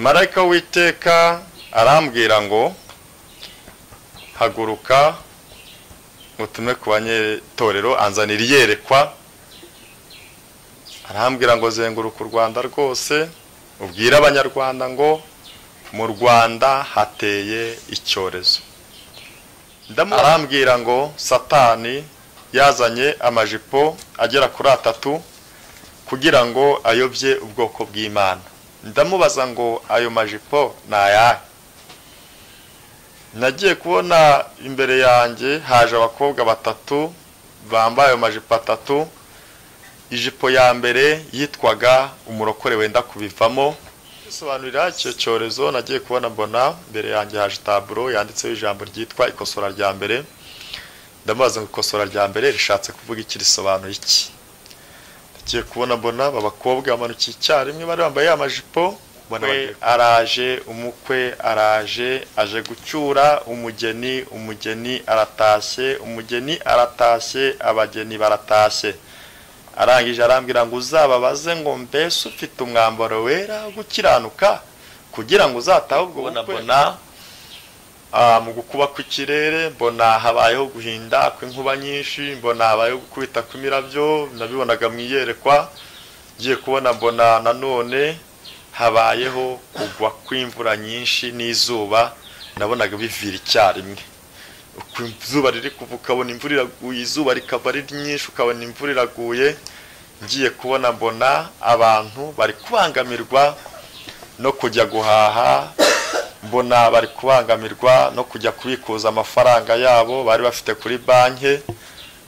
marayika w'iteka arambwira ngo haguruka utume ku banyetorero anzanira iyerekwa arambwira ngo zenguruka u rwanda rwose ubwire abanyarwanda ngo mu rwanda hateye icyorezo arambwira ngo satani yazanye amajipo agera kuri atatu kugira ngo ayobye ubwoko bw'imana ndamubaza ngo ayo majipo ni ayahe nagiye kubona imbere yanjye haje abakobwa batatu bambaye ayo majipo atatu ijipo ya mbere yitwaga umurokore wenda kubivamo bisobanurira icyo cyorezo nagiye kubona mbona mbere yanjye haje taburo yanditseho ijambo ryitwa ikosora rya mbere ndamubaza ngo ikosora rya mbere rishatse kuvuga iki risobanuye iki tugiye kubona mbona aba bakobwa bamanukiye icyarimwe bari bambaye amajipo araje umukwe araje aje gucyura umugeni umugeni aratashye umugeni aratashye abageni baratashye arangije arambwira ngo uzababaze ngo mbese ufite umwambaro wera gukiranuka kugira ngo uzatahe ubwo bukwe mu gukuba kw'ikirere mbona habayeho guhinda kw'inkuba nyinshi mbona habayeho gukubita kw'imirabyo nabibonaga mu iyerekwa ngiye kubona mbona nanone habayeho kugwa kw'imvura nyinshi n'izuba nabonaga bivira icyarimwe izuba riri kuva ukabona imvura iraguye izuba rikava ari ryinshi ukabona imvura iraguye ngiye kubona mbona abantu bari kubangamirwa no kujya guhaha mbona bari kubangamirwa no kujya kubikuza amafaranga yabo bari bafite kuri banki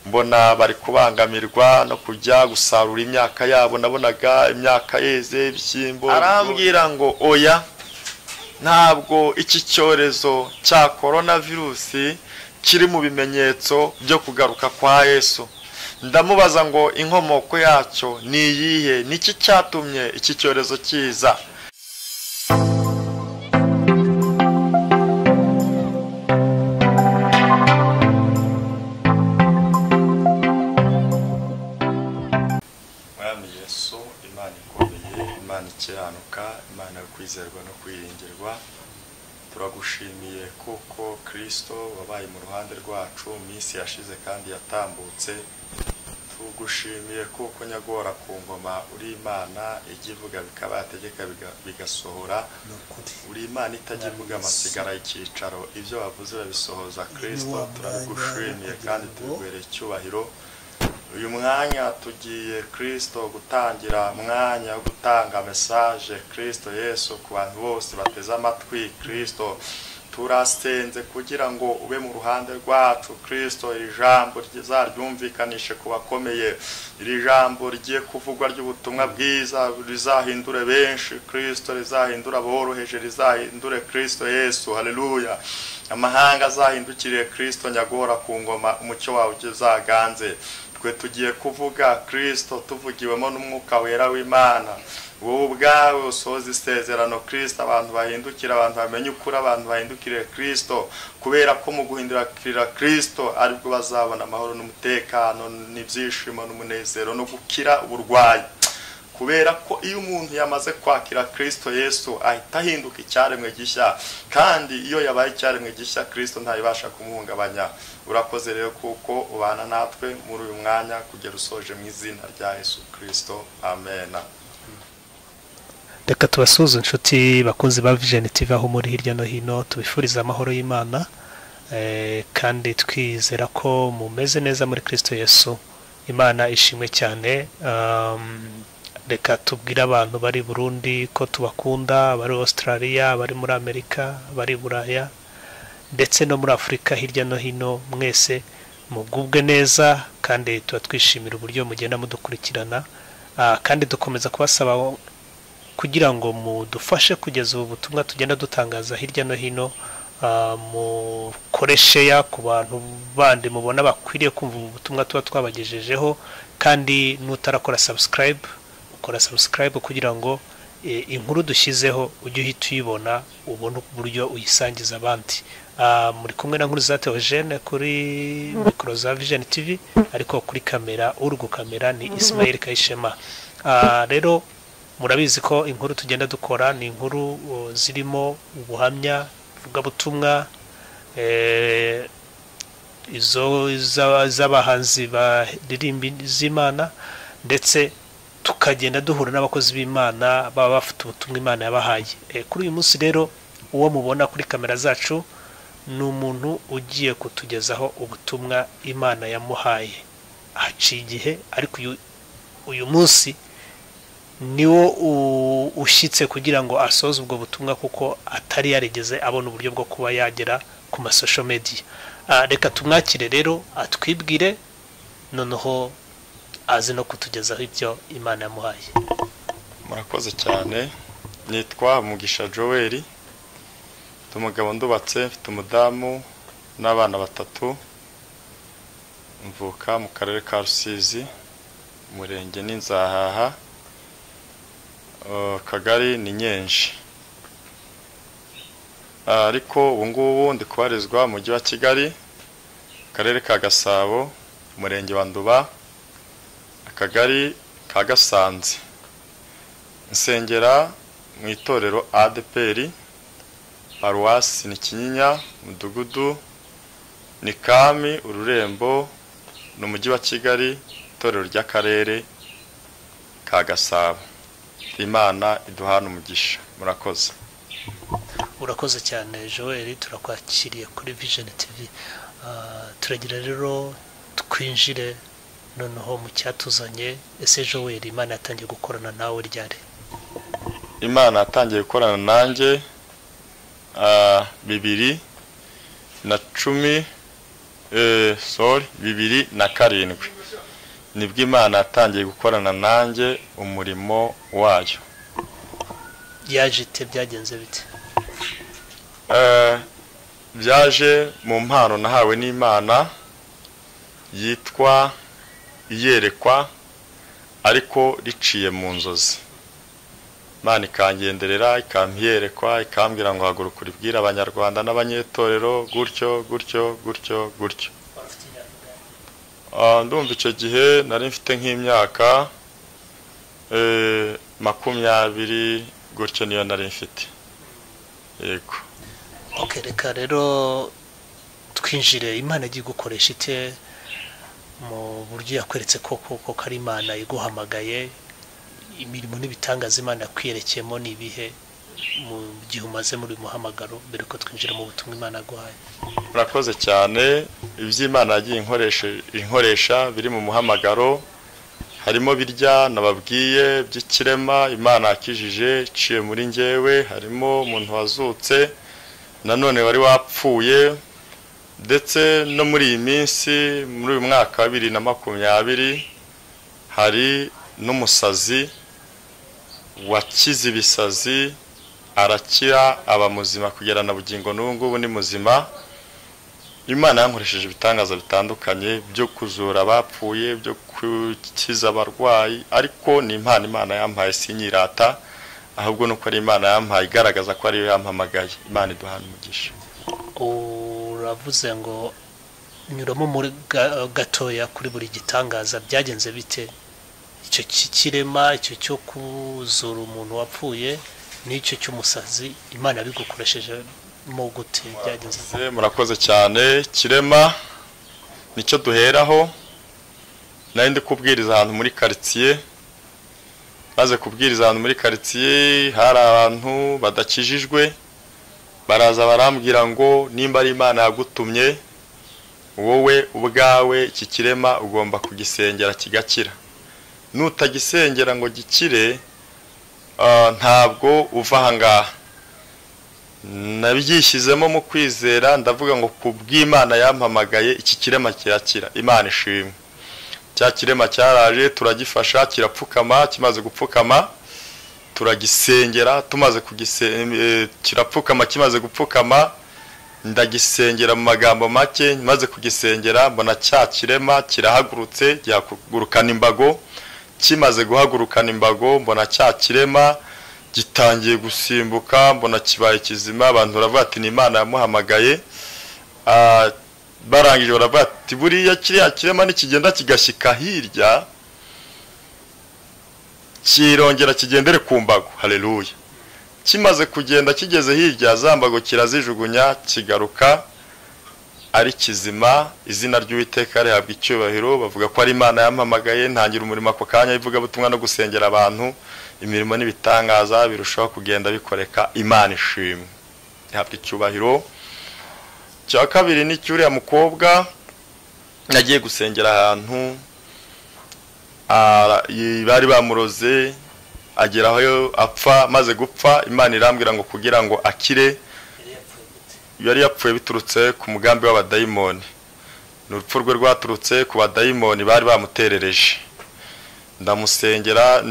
mbona bari kubangamirwa no kujya gusarura imyaka yabo nabonaga imyaka yeze ibishyimbo arambwira ngo oya ntabwo iki cyorezo cya korona virusi kiri mu bimenyetso byo kugaruka kwa yesu ndamubaza ngo inkomoko yacyo ni iyihe niki cyatumye iki cyorezo kiza imana kwizerwa no kwiringirwa turagushimiye kuko kirisito wabaye mu ruhande rwacu minsi yashize kandi yatambutse tugushimiye kuko nyagora ku ngoma uri imana ijya ivuga bikaba yategeka bigasohora uri imana itajya ivuga amasigara y'icyicaro ibyo wavuze babisohoza kirisito turabigushimiye kandi tubiguhereye icyubahiro uyu mwanya tugiye kirisito gutangira umwanya wo gutanga mesaje kirisito yesu ku bantu bose bateze amatwi kirisito turasenze kugira ngo ube mu ruhande rwacu kirisito iri jambo rizaryumvikanishe ku bakomeye iri jambo rigiye kuvugwa ry'ubutumwa bwiza rizahindure benshi kirisito rizahindura aboroheje rizahindure kirisito yesu hareruya amahanga azahindukiriye kirisito nyagora ku ngoma umucyo wawe uzaganze twe tugiye kuvuga kirisito tuvugiwemo n'umwuka wera w'imana wowe ubwawe usoza isezerano kirisito abantu bahindukira abantu bamenya ukuri abantu bahindukiriye kirisito kubera ko mu guhindukira kirisito aribwo bazabona amahoro n'umutekano n'ibyishimo n'umunezero no gukira uburwayi kubera ko iyo umuntu yamaze kwakira kirisito yesu ahita ahinduka icyaremwe gishya kandi iyo yabaye icyaremwe gishya kirisito ntayibasha kumuhungabanya urakoze rero kuko ubana natwe muri uyu mwanya kugera usoje mu izina rya yesu kirisito amena reka tubasuze inshuti bakunzi ba vijeni tivi aho muri hirya no hino tubifuriza amahoro y'imana kandi twizera ko mumeze neza muri kirisito yesu imana ishimwe cyane reka tubwire abantu bari burundi ko tubakunda abari Australia abari muri amerika abari buraya ndetse no muri afurika hirya no hino mwese mugubwe neza kandi tuba twishimira uburyo mugenda mudukurikirana kandi dukomeza kubasaba kugira ngo mudufashe kugeza ubu butumwa tugenda dutangaza hirya no hino mukoresheya ku bantu bandi mubona bakwiriye kumva ubu butumwa tuba twabagejejeho kandi n'utarakora sabusikarayibu ukora sabusikarayibu kugira ngo inkuru dushyizeho ujye uhita uyibona ubone uburyo uyisangiza abandi muri kumwe na nkuru za teogene kuri mikoro za vijeni tivi ariko kuri kamera uri gukamera ni isimayeli kayishema rero murabizi ko inkuru tugenda dukora ni inkuru uh, zirimo ubuhamya vugabutumwa eh, izo za- z'abahanzi baririmba z'imana ndetse tukagenda duhura n'abakozi b'imana baba bafite ubutumwa imana yabahaye Eh, kuri uyu munsi rero uwo mubona kuri kamera zacu ni umuntu ugiye kutugezaho ubutumwa imana yamuhaye haciye igihe ariko uyu, uyu munsi niwo u- ushyitse kugira ngo asoze ubwo butumwa kuko atari yarigeze abona uburyo bwo kuba yagera ku masosho media Ah, reka tumwakire rero atwibwire noneho azi no kutugezaho ibyo imana yamuhaye murakoze cyane nitwa mugisha joel ndi umugabo ndubatse mfite umudamu n'abana batatu mvuka mu karere ka rusizi umurenge ni nzahaha Uh, akagari ni nyenshi Ah, ariko ubu ngubu ndi kubarizwa mu mujyi wa kigali akarere ka gasabo umurenge wa nduba akagari ka gasanze nsengera mu itorero ADPR paruwasi ni kinyinya umudugudu ni kami ururembo ni umujyi wa kigali itorero ry'akarere ka gasabo imana iduhana umugisha murakoze urakoze cyane joel turakwakiriye kuri vision tv Ah, turagira rero twinjire noneho mu cyatuzanye ese joel imana yatangiye gukorana nawe ryari imana yatangiye gukorana nanjye ah, bibiri na cumi eh, sorry bibiri na karindwi nibwo imana yatangiye gukorana nanjye umurimo wayo yaje ite byagenze bite Eh, byaje mu mpano nahawe n'imana yitwa iyerekwa ariko riciye mu nzozi imana ikangenderera ikampiyerekwa ikambwira ngo haguruka uribwire abanyarwanda n'abanyetorero gutyo gutyo gutyo gutyo Ah, ndumva icyo gihe nari mfite nk'imyaka eh, makumyabiri gutyo niyo nari mfite yego ok reka rero twinjire imana igiye gukoresha ite mu buryo yakweretse ko koko ko ari imana iguhamagaye imirimo n'ibitangaza imana yakwiyerekeyemo ni ibihe mu gihe umaze muri uyu muhamagaro mbere ko twinjira mu butumwa imana yaguhaye murakoze cyane iby'imana yagiye inkoreshe- inkoresha biri mu muhamagaro harimo birya nababwiye by'ikirema imana yakijije iciye muri njyewe harimo umuntu wazutse nanone wari wapfuye ndetse no muri iyi minsi muri uyu mwaka wa bibiri na makumyabiri hari n'umusazi wakize ibisazi arakira aba muzima kugera na bugingo n'ubu ngubu ni muzima imana yankoresheje ibitangaza bitandukanye byo kuzura abapfuye byo gukiza abarwayi ariko ni impano imana yampaye sinyirata ahubwo nuko ari imana yampaye igaragaza ko ariyo yampamagaye imana iduhana umugisha uravuze ngo nyuramo muri ga- gatoya kuri buri gitangaza byagenze bite icyo cy'ikirema icyo cyo kuzura umuntu wapfuye n'icyo cy'umusazi imana bigukoresheje mu gute byagenze bite? Se, murakoze cyane kirema nicyo duheraho nari ndi kubwiriza ahantu muri karitsiye maze kubwiriza ahantu muri karitsiye hari abantu badakijijwe baraza barambwira ngo nimba ari imana yagutumye wowe ubwawe iki kirema ugomba kugisengera kigakira nutagisengera ngo gikire ah, ntabwo uva ahangaha nabyishyizemo mu kwizera ndavuga ngo ku bw'imana yampamagaye iki kirema kirakira imana ishimwe cya kirema cyaraje turagifasha kirapfukama kimaze gupfukama turagisengera tumaze kugise- eh, kirapfukama kimaze gupfukama ndagisengera mu magambo make maze kugisengera mbona cya kirema kirahagurutse gihagurukana imbago kimaze guhagurukana imbago mbona cya kirema gitangiye gusimbuka mbona kibaye kizima abantu baravuga ati ni imana yamuhamagaye Ah, barangije baravuga ati buriya kiriya kirema nikigenda kigashyika hirya kirongera kigendere ku mbago hareruya kimaze kugenda kigeze hirya za mbago kirazijugunya kigaruka ari kizima izina ry'uwiteka rihabwa icyubahiro bavuga ko ari imana yampamagaye ntangira umurimo ako kanya ivugabutumwa no gusengera abantu imirimo n'ibitangaza birushaho kugenda bikoreka imana ishimwe ihabwa icyubahiro cya kabiri ni cy'uriya mukobwa nagiye gusengera ahantu bari bamuroze ageraho apfa maze gupfa imana irambwira ngo kugira ngo akire yari yapfuye biturutse ku mugambi w'abadayimoni ni urupfu rwe rwaturutse ku badayimoni bari bamuterereje ndamusengera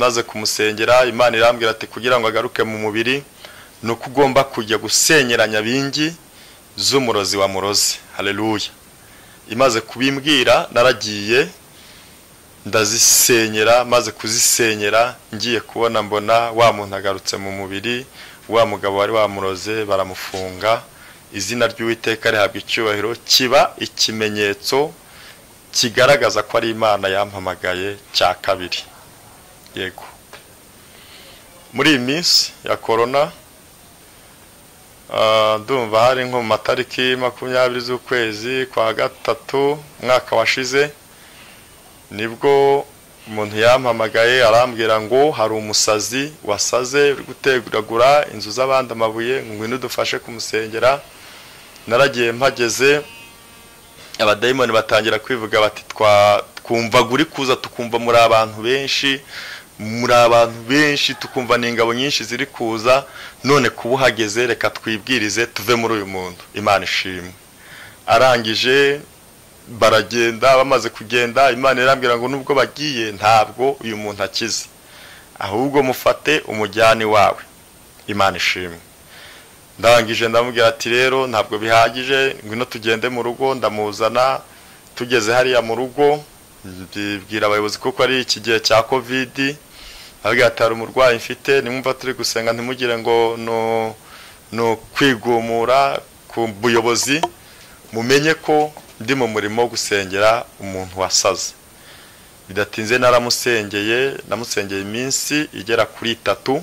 maze kumusengera imana irambwira ati kugira ngo agaruke mu mubiri ni uko ugomba kujya gusenyeranya bingi z'umurozi wa murozi hareruya imaze kubimbwira naragiye ndazisenyera maze kuzisenyera ngiye kubona mbona wa muntu agarutse mu mubiri wa mugabo wari wamuroze baramufunga izina ry'uwiteka rihabwa icyubahiro kiba ikimenyetso kigaragaza ko ari imana yampamagaye cya kabiri yego muri iyi minsi ya korona ndumva hari nko mu matariki makumyabiri z'ukwezi kwa gatatu umwaka washize nibwo umuntu yampamagaye arambwira ngo hari umusazi wasaze uri guteguragura inzu z'abandi amabuye ngwino udufashe kumusengera naragiye mpageze abadayimoni batangira kwivuga bati twumvaga uri kuza tukumva muri abantu benshi muri abantu benshi tukumva ni ingabo nyinshi ziri kuza none kuba uhageze reka twibwirize tuve muri uyu muntu imana ishimwe arangije baragenda bamaze kugenda imana irambwira ngo nubwo bagiye ntabwo uyu muntu akize ahubwo mufate umujyane wawe imana ishimwe ndangije ndamubwira ati rero ntabwo bihagije ngwino tugende mu rugo ndamuzana tugeze hariya mu rugo mbibwira abayobozi kuko ari iki gihe cya kovidi ababwira ati hari umurwayi mfite nimwumva turi gusenga ntimugire ngo ni ukwigumura ku buyobozi mumenye ko ndi mu murimo wo gusengera umuntu wasaze bidatinze naramusengeye namusengeye iminsi igera kuri itatu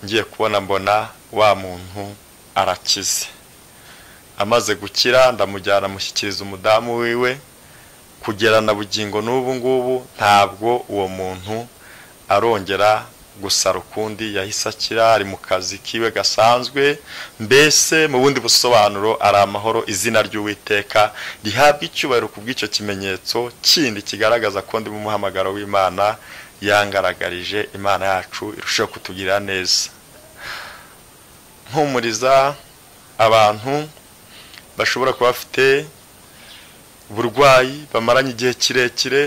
ngiye kubona mbona wa muntu arakize amaze gukira ndamujyana amushyikiriza umudamu wiwe kugera na bugingo n'ubu ngubu ntabwo uwo muntu arongera gusara ukundi yahise akira ari mu kazi kiwe gasanzwe mbese mu bundi busobanuro ari amahoro izina ry'uwiteka rihabwa icyubahiro ku bw'icyo kimenyetso kindi kigaragaza ko ndi mu muhamagaro w'imana yangaragarije imana yacu irushaho kutugirira neza mpumuriza abantu bashobora kuba bafite uburwayi bamaranye igihe kirekire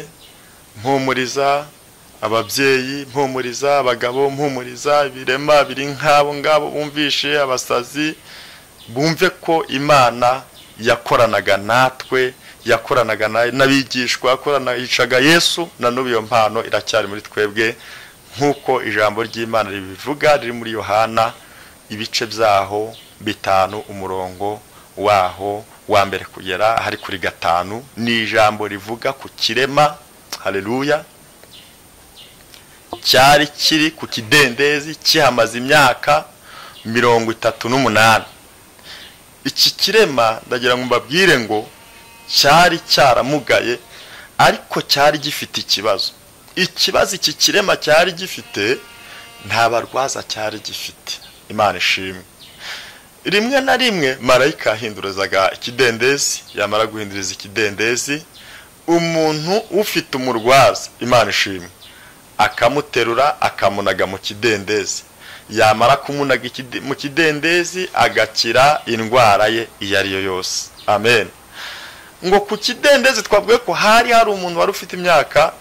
mpumuriza ababyeyi mpumuriza abagabo mpumuriza ibirema biri nk'abo ngabo bumvishe abasazi bumve ko imana yakoranaga natwe yakoranaga n'abigishwa yakoranaga yesu na n'ubu iyo mpano iracyari muri twebwe nk'uko ijambo ry'imana ribivuga riri muri yohana ibice byaho bitanu umurongo waho wa mbere kugera ahari kuri gatanu ni ijambo rivuga ku kirema hareruya cyari kiri ku kidendezi kihamaze imyaka mirongo itatu n'umunani iki kirema ndagira ngo mbabwire ngo cyari cyaramugaye ariko cyari gifite ikibazo ikibazo iki kirema cyari gifite nta barwaza cyari gifite imana ishimwe rimwe na rimwe marayika yahindurizaga ikidendezi yamara guhinduriza ikidendezi umuntu ufite umurwaza imana ishimwe akamuterura akamunaga mu kidendezi yamara kumunaga mu kidendezi agakira indwara ye iyo ariyo yose amen ngo ku kidendezi twavuge ko hari hari umuntu wari ufite imyaka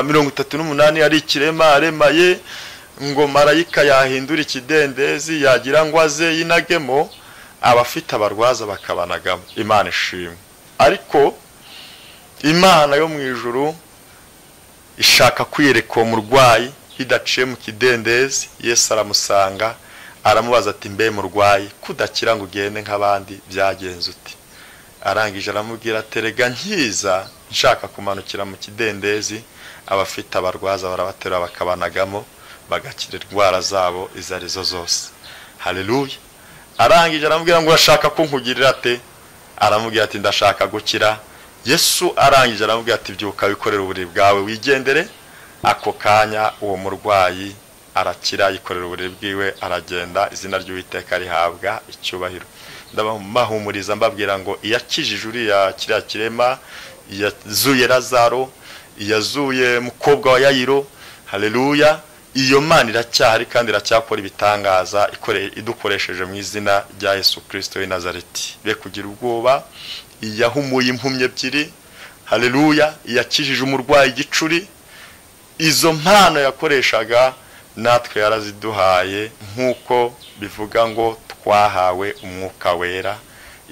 mirongo itatu n'umunani ari ikirema aremaye ngo marayika yahindura ikidendezi yagira ngo aze yinagemo abafite abarwaza bakabanagamo imana ishimwe ariko imana yo mu ijuru ishaka kwiyereka uwo murwayi bidaciye mu kidendezi yesu aramusanga aramubaza ati mbe murwayi kudakira ngo ugende nk'abandi byagenze uti arangije aramubwira aterega nkiza nshaka kumanukira mu kidendezi abafite abarwaza barabaterura bakabanagamo bagakira indwara zabo izo arizo zose hareruye arangije aramubwira ngo urashaka kunkugirira ate aramubwira ati ndashaka gukira yesu arangije aramubwira ati byuka wikorere uburiri bwawe wigendere ako kanya uwo murwayi arakira yikorera uburiri bwiwe aragenda izina ry'uwiteka rihabwa icyubahiro ndabahumuriza mbabwira ngo iyakijije uriya kiriya kirema iyazuye razaro iyazuye mukobwa wa yayiro hareruya iyo mana iracyahari kandi iracyakora ibitangaza idukoresheje mu izina rya Yesu kirisito Nazareti be kugira ubwoba iyahumuye impumyi ebyiri hareruya iyakijije umurwayi igicuri izo mpano yakoreshaga natwe yaraziduhaye nk'uko bivuga ngo twahawe umwuka wera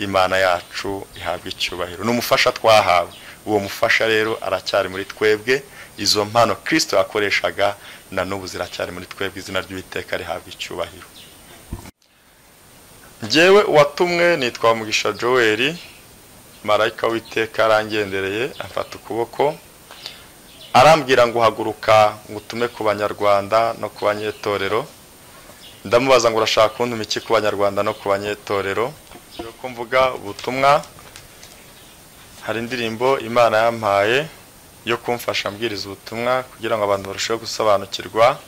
imana yacu ihabwa icyubahiro ni umufasha twahawe uwo mufasha rero aracyari muri twebwe izo mpano kirisito yakoreshaga na n'ubu ziracyari muri twebwe izina ry'uwiteka rihabwa icyubahiro ngewe uwatumwe nitwa mugisha joel marayika w'iteka arangendereye afata ukuboko arambwira ngo uhaguruka ngo utume ku banyarwanda no ku banyetorero ndamubaza ngo urashaka kuntu iki ku banyarwanda no ku banyetorero ko mvuga ubutumwa hari indirimbo imana yampaye yo kumfasha mbwiriza ubutumwa kugira ngo abantu barusheho gusobanukirwa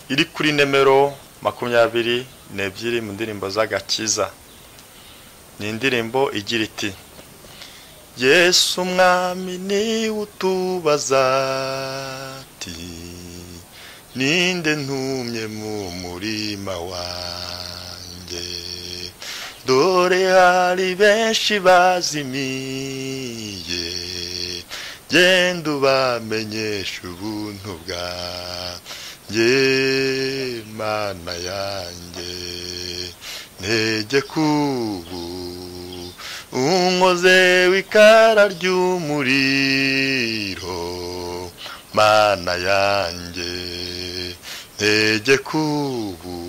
iri kuri nimero makumyabiri n'ebyiri mu ndirimbo z'agakiza ni indirimbo igira iti yesu umwami niwe utubaza ati ninde ntumye mu murima wanjye dore hari benshi bazimiye genda ubamenyesha ubuntu bwanjye mana yanjye ntege kubu unkoze w'ikara ry'umuriro mana yanjye ntege kubu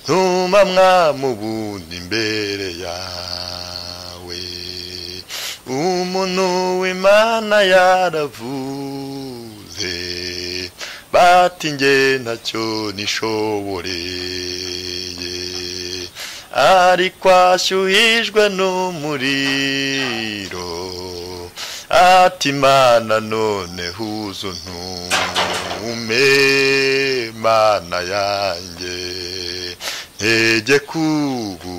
ntuma mwamubundi imbere yawe umuntu w'imana yaravuze bati nge ntacyo nishoboreye ariko ashyuhijwe n'umuriro ati imana none huzu ntume mana yanjye ntege kubu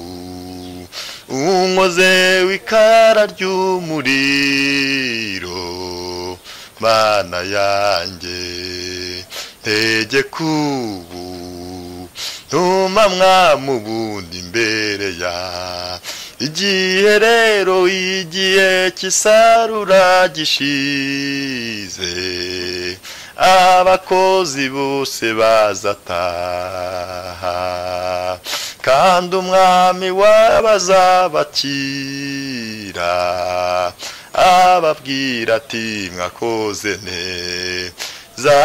unkoze w'ikara ry'umuriro mana yanjye ntege kubu ntuma mwamubundi imbere ya igihe rero igihe cy'isarura gishize abakozi bose bazataha kandi umwami w'abazabakira ababwira ati mwakoze neza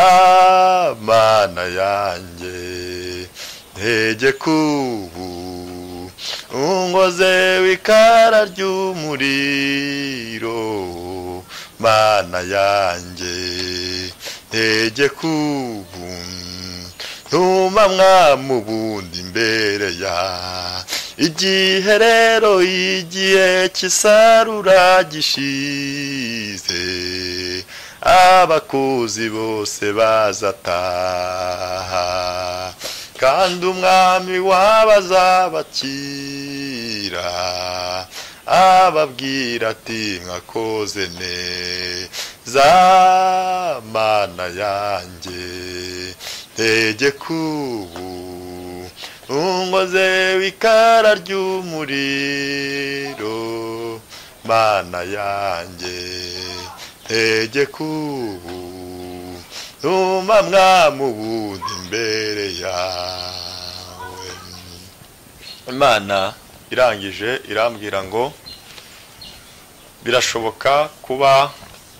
mana yanjye ntege kubu ungoze w'ikara ry'umuriro mana yanjye ntege kubu ntuma mwamubundi imbere ya igihe rero igihe cy'isarura gishize abakuzi bose bazataha kandi umwami w'abazabakira ababwira ati mwakoze neza mana yanjye ntege kubu ungoze w'ikara ry'umuriro mana yanjye ntege kubu ntuma mwamubundi imbere yawe imana irangije irambwira ngo birashoboka kuba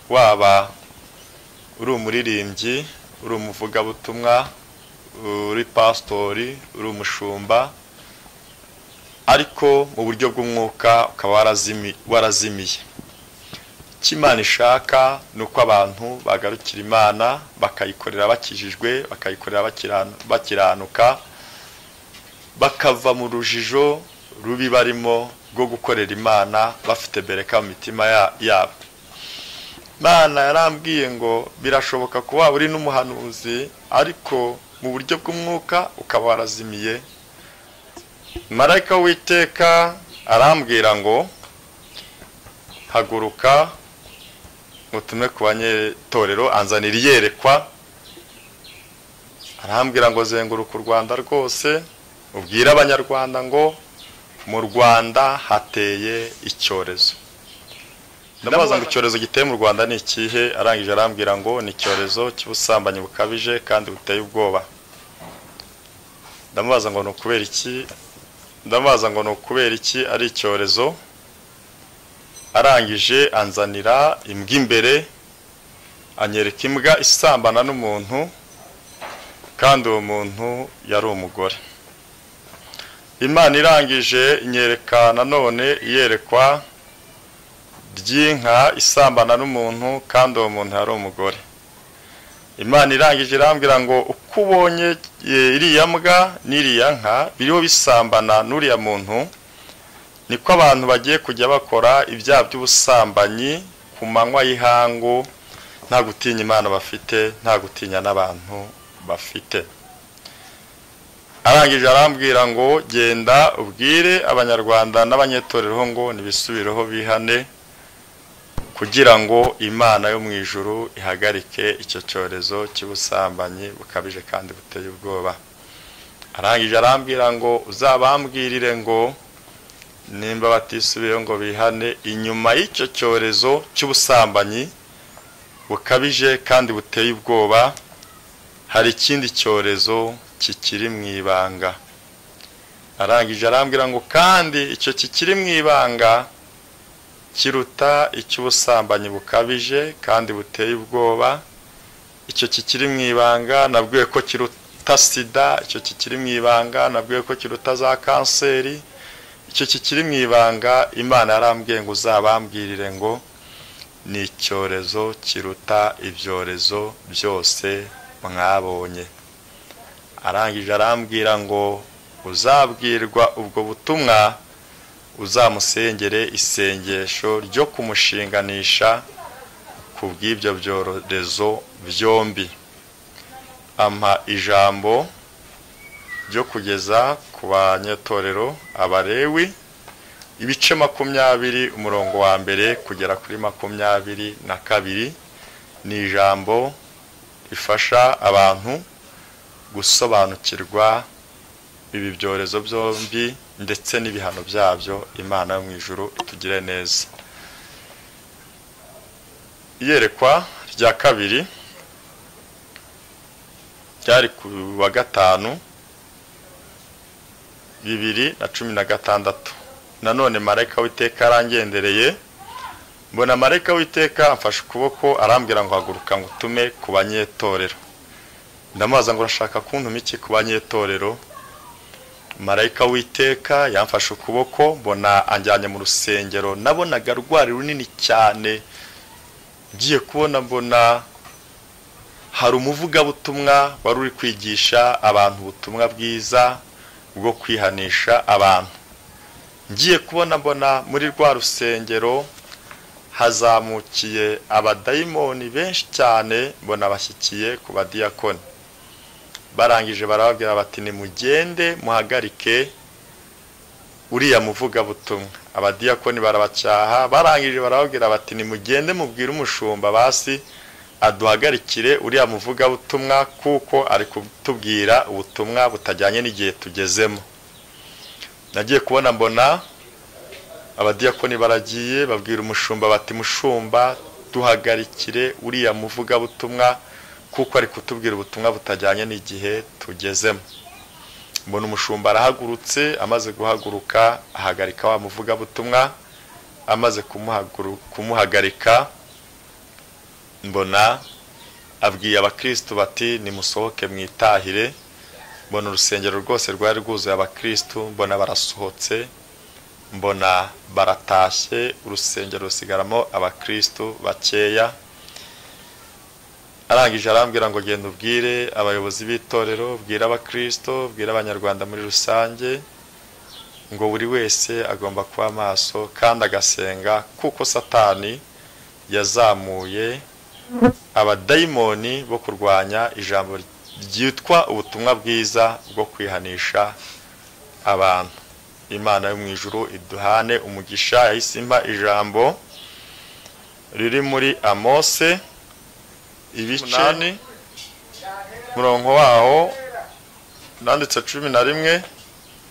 waba uri umuririmbyi uri umuvugabutumwa uri pasitori uri umushumba ariko mu buryo bw'umwuka ukaba warazimiye icyo imana ishaka ni uko abantu bagarukira imana bakayikorera bakijijwe bakayikorera bakiranuka bakava mu rujijo rubi barimo rwo gukorera imana bafite bereka mu mitima yabo imana yarambwiye ngo birashoboka kuba uri n'umuhanuzi ariko mu buryo bw'umwuka ukaba warazimiye marayika w'iteka arambwira ngo haguruka mutume ku banyetorero anzanira iyerekwa arambwira ngo zenguruka u rwanda rwose ubwire abanyarwanda ngo mu rwanda hateye icyorezo ndabaza ngo icyorezo giteye mu rwanda ni ikihe arangije arambwira ngo ni icyorezo cy'ubusambanyi bukabije kandi buteye ubwoba ndamubaza ngo ni ukubera iki ndamubaza ngo ni ukubera iki ari icyorezo arangije anzanira imbwa imbere anyereka imbwa isambana n'umuntu kandi uwo muntu yari umugore imana irangije inyereka nanone iyerekwa ry'inka isambana n'umuntu kandi uwo muntu yari umugore imana irangije irambwira ngo uko ubonye iriya mbwa n'iriya nka biriho bisambana n'uriya muntu niko abantu bagiye kujya bakora ibyaha by'ubusambanyi ku manywa y'ihangu nta gutinya imana bafite nta gutinya n'abantu bafite arangije arambwira ngo genda ubwire abanyarwanda n'abanyetorero ngo ntibisubireho bihane kugira ngo imana yo mu ijuru ihagarike icyo cyorezo cy'ubusambanyi bukabije kandi buteye ubwoba arangije arambwira ngo uzabambwirire ngo nimba batisubiyeho ngo bihane inyuma y'icyo cyorezo cy'ubusambanyi bukabije kandi buteye ubwoba hari ikindi cyorezo kikiri mu ibanga arangije arambwira ngo kandi icyo kikiri mu ibanga kiruta icy'ubusambanyi bukabije kandi buteye ubwoba icyo kikiri mu ibanga nabwiwe ko kiruta sida icyo kikiri mu ibanga nabwiwe ko kiruta za kanseri icyo kikiri mu ibanga imana yarambwiye ngo uzabambwirire ngo ni icyorezo kiruta ibyorezo byose mwabonye arangije arambwira ngo uzabwirwa ubwo butumwa uzamusengere isengesho ryo kumushinganisha ku bw'ibyo byorezo byombi ampa ijambo ryo kugeza ku banyetorero abarewi ibice makumyabiri umurongo wa mbere kugera kuri makumyabiri na kabiri ni ijambo rifasha abantu gusobanukirwa ibi byorezo byombi ndetse n'ibihano byabyo imana yo mu ijuru itugire neza iyerekwa rya kabiri ryari ku wa gatanu bibiri na cumi na gatandatu nanone marayika w'iteka arangendereye mbona marayika w'iteka amfashe ukuboko arambwira ngo haguruka ngo utume ku banyetorero ndamubaza ngo urashaka kuntuma iki ku banyetorero marayika w'iteka yamfashe ukuboko mbona anjyanye mu rusengero nabonaga rwari runini cyane ngiye kubona mbona hari umuvugabutumwa wari uri kwigisha abantu ubutumwa bwiza bwo kwihanisha abantu ngiye kubona mbona muri rwa rusengero hazamukiye abadayimoni benshi cyane mbona bashyikiye ku badiyakoni barangije barababwira bati nimugende muhagarike uriya muvugabutumwa abadiyakoni barabacyaha barangije barababwira bati nimugende mubwire umushumba basi aduhagarikire uriya muvugabutumwa kuko ari kutubwira ubutumwa butajyanye n'igihe tugezemo nagiye kubona mbona abadiyakoni baragiye babwira umushumba bati mushumba duhagarikire uriya muvugabutumwa kuko ari kutubwira ubutumwa butajyanye n'igihe tugezemo mbona umushumba arahagurutse amaze guhaguruka ahagarika wa muvugabutumwa amaze kumuhagarika mbona abwiye abakirisitu bati nimusohoke mwitahire mbona urusengero rwose rwari rwuzuye abakirisitu mbona barasohotse mbona baratashye urusengero rusigaramo abakristo bakeya arangije arambwira ngo genda ubwire abayobozi b'itorero ubwire abakristo ubwire abanyarwanda muri rusange ngo buri wese agomba kuba maso kandi agasenga kuko satani yazamuye abadayimoni bo kurwanya ijambo ryitwa ubutumwa bwiza bwo kwihanisha abantu imana yo mu ijuru iduhane umugisha yahise impa ijambo riri muri amose ibice umurongo waho nanditse cumi na rimwe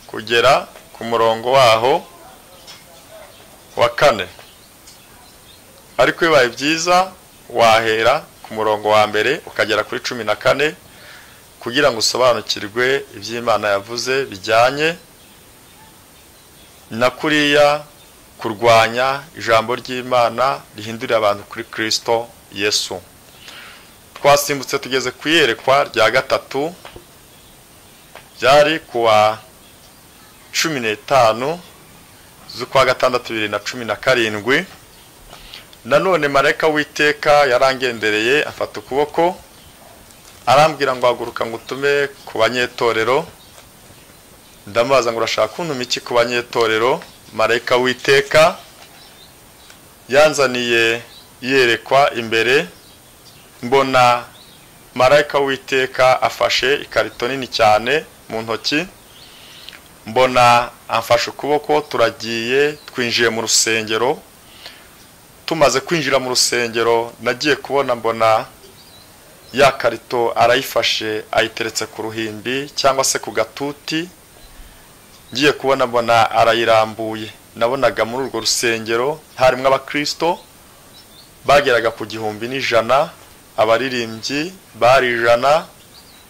kugera ku murongo waho wa kane ariko bibaye byiza wahera ku murongo wa mbere ukagera kuri cumi na kane kugira ngo usobanukirwe iby'imana yavuze bijyanye na kuriya kurwanya ijambo ry'imana rihindurira abantu kuri kirisito yesu twasimbutse tugeze ku iyerekwa rya gatatu byari kuwa cumi n'etanu z'ukwa gatandatu bibiri na cumi na karindwi nanone marayika w'iteka yarangendereye afata ukuboko arambwira ngo haguruka ngo utume ku banyetorero ndamubaza ngo urashaka kuntuma iki ku banyetorero marayika w'iteka yanzaniye yerekwa imbere mbona marayika w'iteka afashe ikarito nini cyane mu ntoki mbona amfashe ukuboko turagiye twinjiye mu rusengero tumaze kwinjira mu rusengero nagiye kubona mbona ya karito arayifashe ayiteretse ku ruhimbi cyangwa se ku gatuti ngiye kubona mbona arayirambuye nabonaga muri urwo rusengero harimo abakirisito bageraga ku gihumbi n'ijana abaririmbyi bari ijana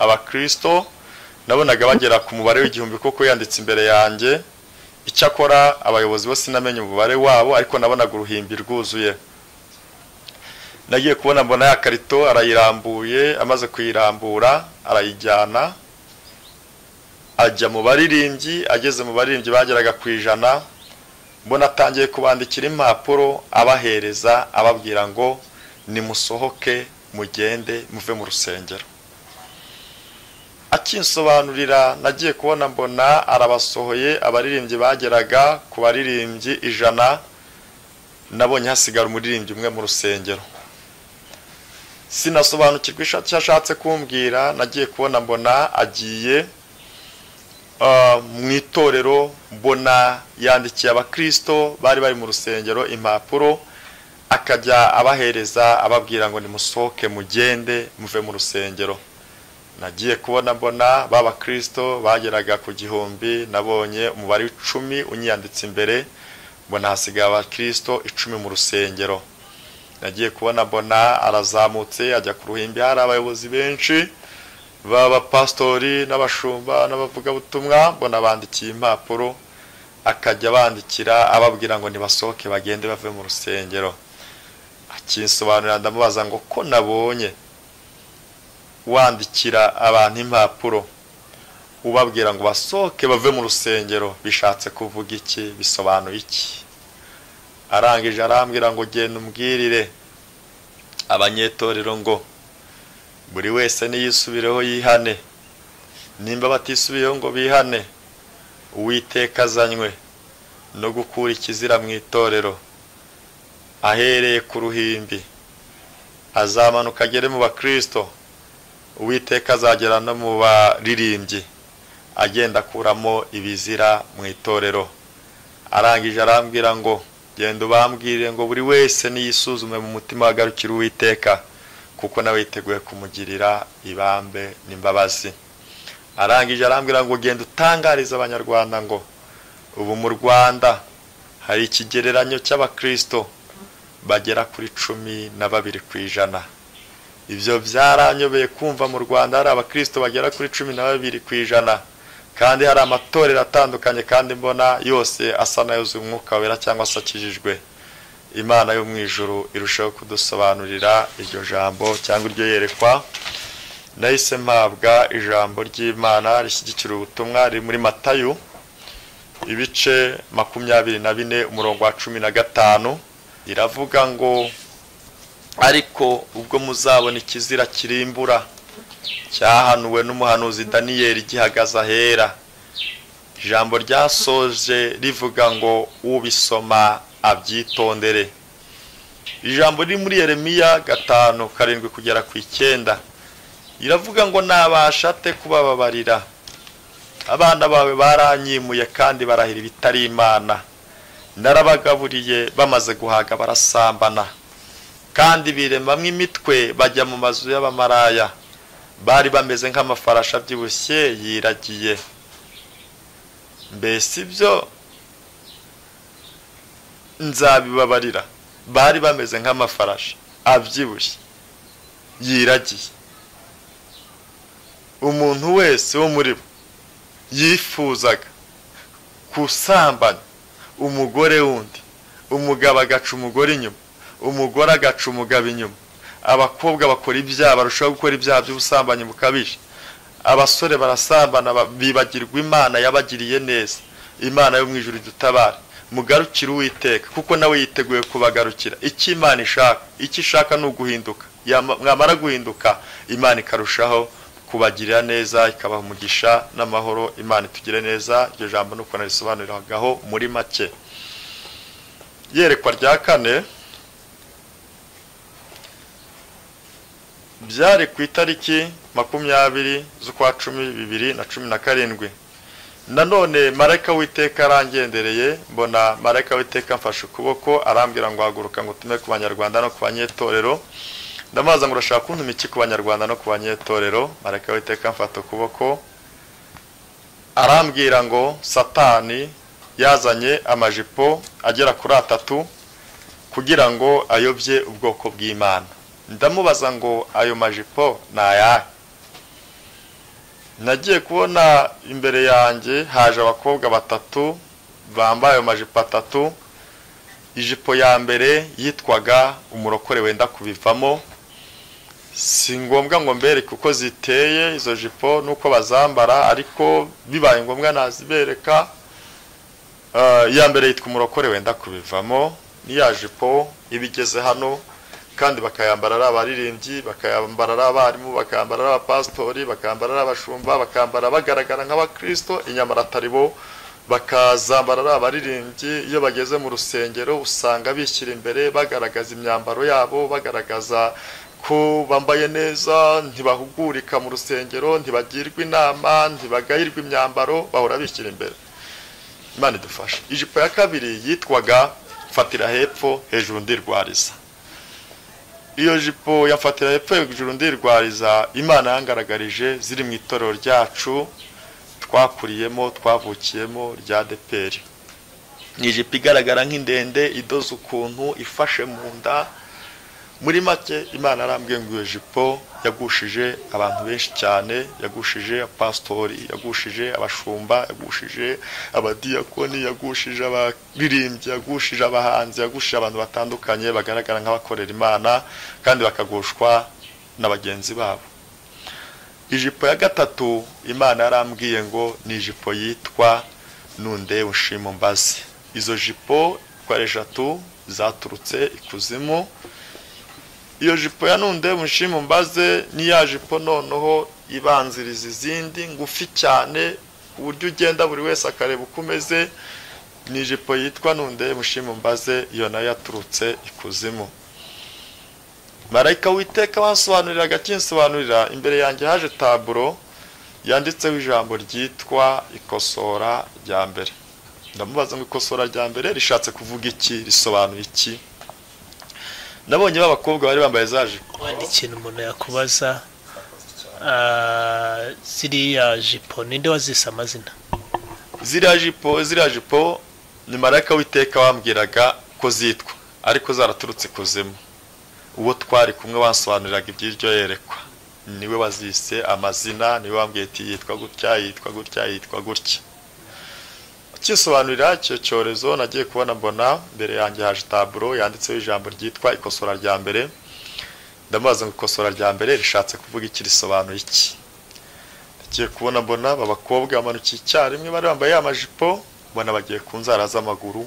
abakirisito nabonaga bagera ku mubare w'igihumbi kuko yanditse imbere yanjye icyakora abayobozi bose sinamenye umubare wabo ariko nabonaga uruhimbi rwuzuye nagiye kubona mbona ya karito arayirambuye amaze kuyirambura arayijyana ajya mu baririmbyi ageze mu baririmbyi bageraga ku ijana mbona atangiye kubandikira impapuro abahereza ababwira ngo nimusohoke mugende muve mu rusengero akinsobanurira nagiye kubona mbona arabasohoye abaririmbyi bageraga ku baririmbyi ijana nabonye hasigara umuririmbyi umwe mu rusengero sinasobanukirwa icyo ashatse kumbwira nagiye kubona mbona agiye mu itorero mbona yandikiye abakirisito bari bari mu rusengero impapuro akajya abahereza ababwira ngo nimusohoke mugende muve mu rusengero nagiye kubona mbona b'abakirisito bageraga ku gihumbi nabonye umubare w'icumi unyiyanditse imbere mbona hasigaye abakirisito icumi mu rusengero nagiye kubona mbona arazamutse ajya ku ruhimbi hari abayobozi benshi b'abapasitori n'abashumba n'abavugabutumwa mbona bandikiye impapuro akajya bandikira ababwira ngo nibasohoke bagende bave mu rusengero akinsobanurira ndamubaza ngo ko nabonye wandikira abantu impapuro ubabwira ngo basohoke bave mu rusengero bishatse kuvuga iki bisobanuye iki arangije arambwira ngo genda umbwirire abanyetorero ngo buri wese niyisubireho yihane nimba batisubiyeho ngo bihane uwiteka azanywe no gukura ikizira mu itorero ahereye ku ruhimbi azamanuka agere mu bakirisito uwiteka azagera no mu baririmbyi agenda akuramo ibizira mu itorero arangije arambwira ngo genda ubambwire ngo buri wese niyisuzume mu mutima wagarukira uwiteka kuko nawe yiteguye kumugirira ibambe n'imbabazi arangije arambwira ngo genda utangarize abanyarwanda ngo ubu mu rwanda hari ikigereranyo cy'abakirisito bagera kuri cumi na babiri ku ijana ibyo byaranyobeye kumva mu rwanda hari abakirisito bagera kuri cumi na babiri ku ijana kandi hari amatorero atandukanye kandi mbona yose asa n'ayuzuye umwuka wera cyangwa se akijijwe imana yo mu ijuru irushaho kudusobanurira iryo jambo cyangwa iryo yerekwa nahise mpabwa ijambo ry'imana rishyigikira ubutumwa riri muri matayu ibice makumyabiri na bine umurongo wa cumi na gatanu iravuga ngo ariko ubwo muzabona ikizira kirimbura cyahanuwe n'umuhanuzi daniyeli gihagaze ahera ijambo ryasoje rivuga ngo ubisoma abyitondere ijambo riri muri Yeremiya gatanu karindwi kugera ku icyenda iravuga ngo nabasha ate kubababarira abana bawe baranyimuye kandi barahira ibitari imana narabagaburiye bamaze guhaga barasambana kandi biremamo imitwe bajya mu mazu y'abamaraya bari bameze nk'amafarashi abyibushye yiragiye mbese ibyo nzabibabarira bari bameze nk'amafarashi abyibushye yiragiye umuntu wese wo muri bo yifuzaga gusambana umugore wundi umugabo agaca umugore inyuma umugore agaca umugabo inyuma abakobwa bakora ibyaha barushaho gukora ibyaha by'ubusambanyi bukabije abasore barasambana bibagirwa imana yabagiriye neza imana yo mu ijoro dutabara mugarukire uwiteka kuko nawe yiteguye kubagarukira icyo imana ishaka icyo ishaka ni uguhinduka mwamara guhinduka imana ikarushaho kubagirira neza ikabaha umugisha n'amahoro imana itugire neza iryo jambo ni uko narisobanuriragaho muri make yerekwa rya kane byari ku itariki makumyabiri z'ukwa cumi bibiri na cumi na karindwi nanone marayika w'iteka arangendereye mbona marayika w'iteka mfashe ukuboko arambwira ngo haguruka ngo utume ku banyarwanda no ku banyetorero ndamubaza ngo urashaka kuntu iki ku banyarwanda no ku banyetorero marayika w'iteka mfata ukuboko arambwira ngo satani yazanye amajipo agera kuri atatu kugira ngo ayobye ubwoko bw'imana ndamubaza ngo ayo majipo ni ayahe nagiye kubona imbere yanjye haje abakobwa batatu bambaye ayo majipo atatu ijipo ya mbere yitwaga umurokore wenda kubivamo si ngombwa ngo mbereke uko ziteye izo jipo n'uko bazambara ariko bibaye ngombwa nazibereka iya mbere yitwa umurokore wenda kubivamo n'iya jipo iba igeze hano kandi bakayambara ari abaririmbyi bakayambara ari abarimu bakambara ari abapasitori bakambara ari abashumba bakambara bagaragara nk'abakirisito inyamara atari bo bakazambara ari abaririmbyi iyo bageze mu rusengero usanga bishyira imbere bagaragaza imyambaro yabo bagaragaza ko bambaye neza ntibahugurika mu rusengero ntibagirwa inama ntibagayirwa imyambaro bahora bishyira imbere imana idufasha ijipo ya kabiri yitwaga fatira hepfo hejuru ndirwariza iyo jipo yafatira hepfo hejuru ndirwariza imana yangaragarije ziri mu itorero ryacu twakuriyemo twavukiyemo rya deperi ni ijipo igaragara nk'indende idoze ukuntu ifashe mu nda muri make imana arambwiye ngo iyo jipo yagushije abantu benshi cyane yagushije pasitori yagushije abashumba yagushije abadiyakoni yagushije abaririmbyi yagushije abahanzi yagushije abantu batandukanye bagaragara nk'abakorera imana kandi bakagushwa na bagenzi babo ijipo ya gatatu imana yarambwiye ngo ni ijipo yitwa nunde ushima mbazi izo jipo uko ari eshatu zaturutse ikuzimu iyo jipo ya nunde mushimu mbaze n'iya jipo noneho ibanziriza izindi ngufi cyane ku buryo ugenda buri wese akareba uko umeze ni ijipo yitwa nunde mushimu mbaze iyo nayo yaturutse ikuzimu marayika witeka wasobanurira agakinsobanurira imbere yanjye haje taburo yanditseho ijambo ryitwa ikosora rya mbere ndamubaza ngo ikosora rya mbere rishatse kuvuga iki risobanuye iki nabonye b'abakobwa bari bambaye za jipo wenda ikintu umuntu yakubaza ziriya jipo ninde wazise amazina ziriya jipo ziriya jipo ni marayika w'iteka wambwiraga ko zitwa ariko zaraturutse ikuzimu uwo twari kumwe wasobanuriraga iby'iryo yerekwa niwe wazise amazina niwe wambwiye ati yitwa gutya yitwa gutya yitwa gutya kisobanurira icyo cyorezo nagiye kubona mbona mbere yanjye haje taburo yanditseho ijambo ryitwa ikosora rya mbere ndamubaza ngo ikosora rya mbere rishatse kuvuga iki risobanuye iki nagiye kubona mbona aba bakobwa bamanukiye icyarimwe bari bambaye amajipo mbona bagiye ku nzara z'amaguru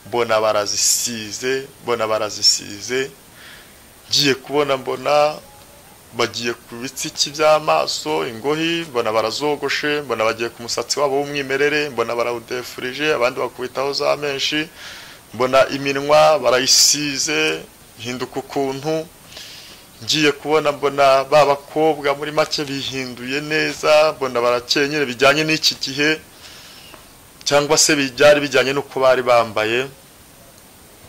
mbona barazisize mbona barazisize ngiye kubona mbona bagiye ku bitsiki by'amaso ingohi mbona barazogoshe mbona bagiye ku musatsi wabo w'umwimerere mbona barawudefurije abandi bakubitaho za menshi mbona iminwa barayisize hinduka ukuntu ngiye kubona mbona ba bakobwa muri make bihinduye neza mbona barakenyere bijyanye n'iki gihe cyangwa se byari bijyanye n'uko bari bambaye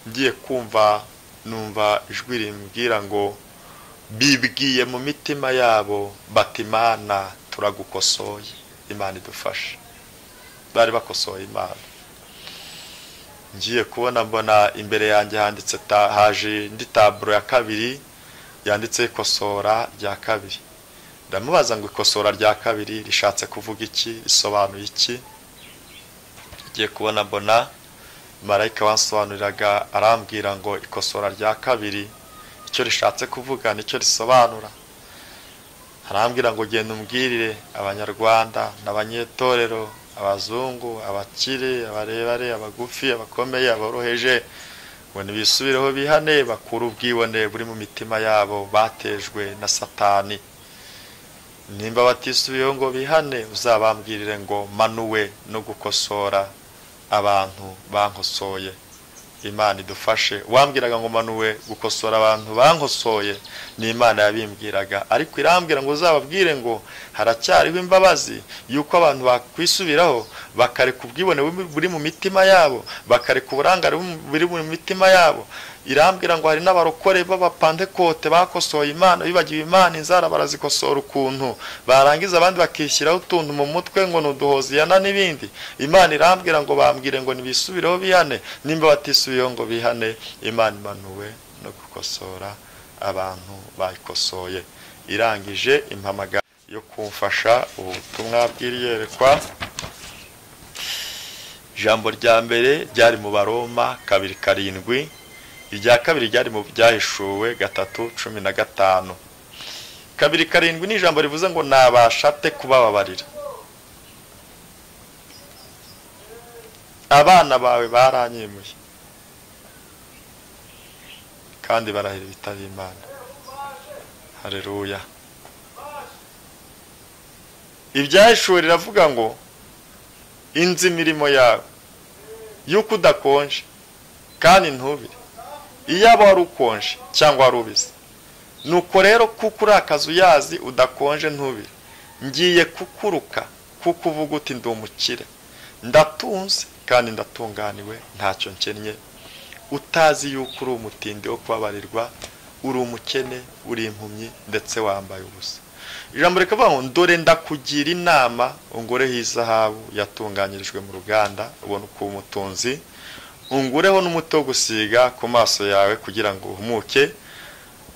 ngiye kumva numva ijwi rimbwira ngo bibwiye mu mitima yabo bati imana turagukosoye imana idufashe bari bakosoye imana ngiye kubona mbona imbere yanjye handitse haje indi taburo ya kabiri yanditse ikosora rya kabiri ndamubaza ngo ikosora rya kabiri rishatse kuvuga iki risobanuye iki ngiye kubona mbona marayika wansobanuriraga arambwira ngo ikosora rya kabiri icyo rishatse kuvuga nicyo risobanura arambwira ngo genda umbwirire abanyarwanda n'abanyetorero abazungu abakire abarebare abagufi abakomeye aboroheje ngo ntibisubireho bihane bakure ubwibone buri mu mitima yabo batejwe na satani nimba batisubiyeho ngo bihane uzabambwirire ngo manuwe no gukosora abantu bankosoye imana idufashe wambwiraga ngo manuwe gukosora abantu bankosoye ni imana yabimbwiraga ariko irambwira ngo uzababwire ngo haracyariho imbabazi y'uko abantu bakwisubiraho bakareka ubwibone buri mu mitima yabo bakareka uburangare buri mu mitima yabo irambwira ngo hari n'abarokore b'abapandekote bakosoye imana bibagiwe imana inzara barazikosora ukuntu barangiza abandi bakishyiraho utuntu mu mutwe ngo ni uduhoziyana n'ibindi imana irambwira ngo bambwire ngo ntibisubireho bihane nimba batisubiyeho ngo bihane imana imanuwe no gukosora abantu bayikosoye irangije impamagara yo kumfasha ubu butumwa bw'iriyerekwa ijambo rya mbere ryari mu baroma kabiri karindwi irya kabiri ryari mu byahishuwe gatatu cumi na gatanu kabiri karindwi ni ijambo rivuze ngo nabasha te kubababarira abana bawe baranyemuye kandi barahira ibitari imana hareruya ibyahishuwe riravuga ngo inzi imirimo yawe y'uko udakonje kandi ntubire iyaba wari ukonje cyangwa wari ubizi nuko rero kuko uri akazi uyazi udakonje ntubire ngiye kukuruka kuko uvuga uti ndi umukire ndatunze kandi ndatunganiwe ntacyo nkennye utazi yuko uri umutindi wo kubabarirwa uri umukene uri impumyi ndetse wambaye ubusa ijambo rikavuga ngo ndore ndakugira inama ungureho izahabu yatunganyirijwe mu ruganda ubona uko umutunzi ungureho n'umuti wo gusiga ku maso yawe kugira ngo uhumuke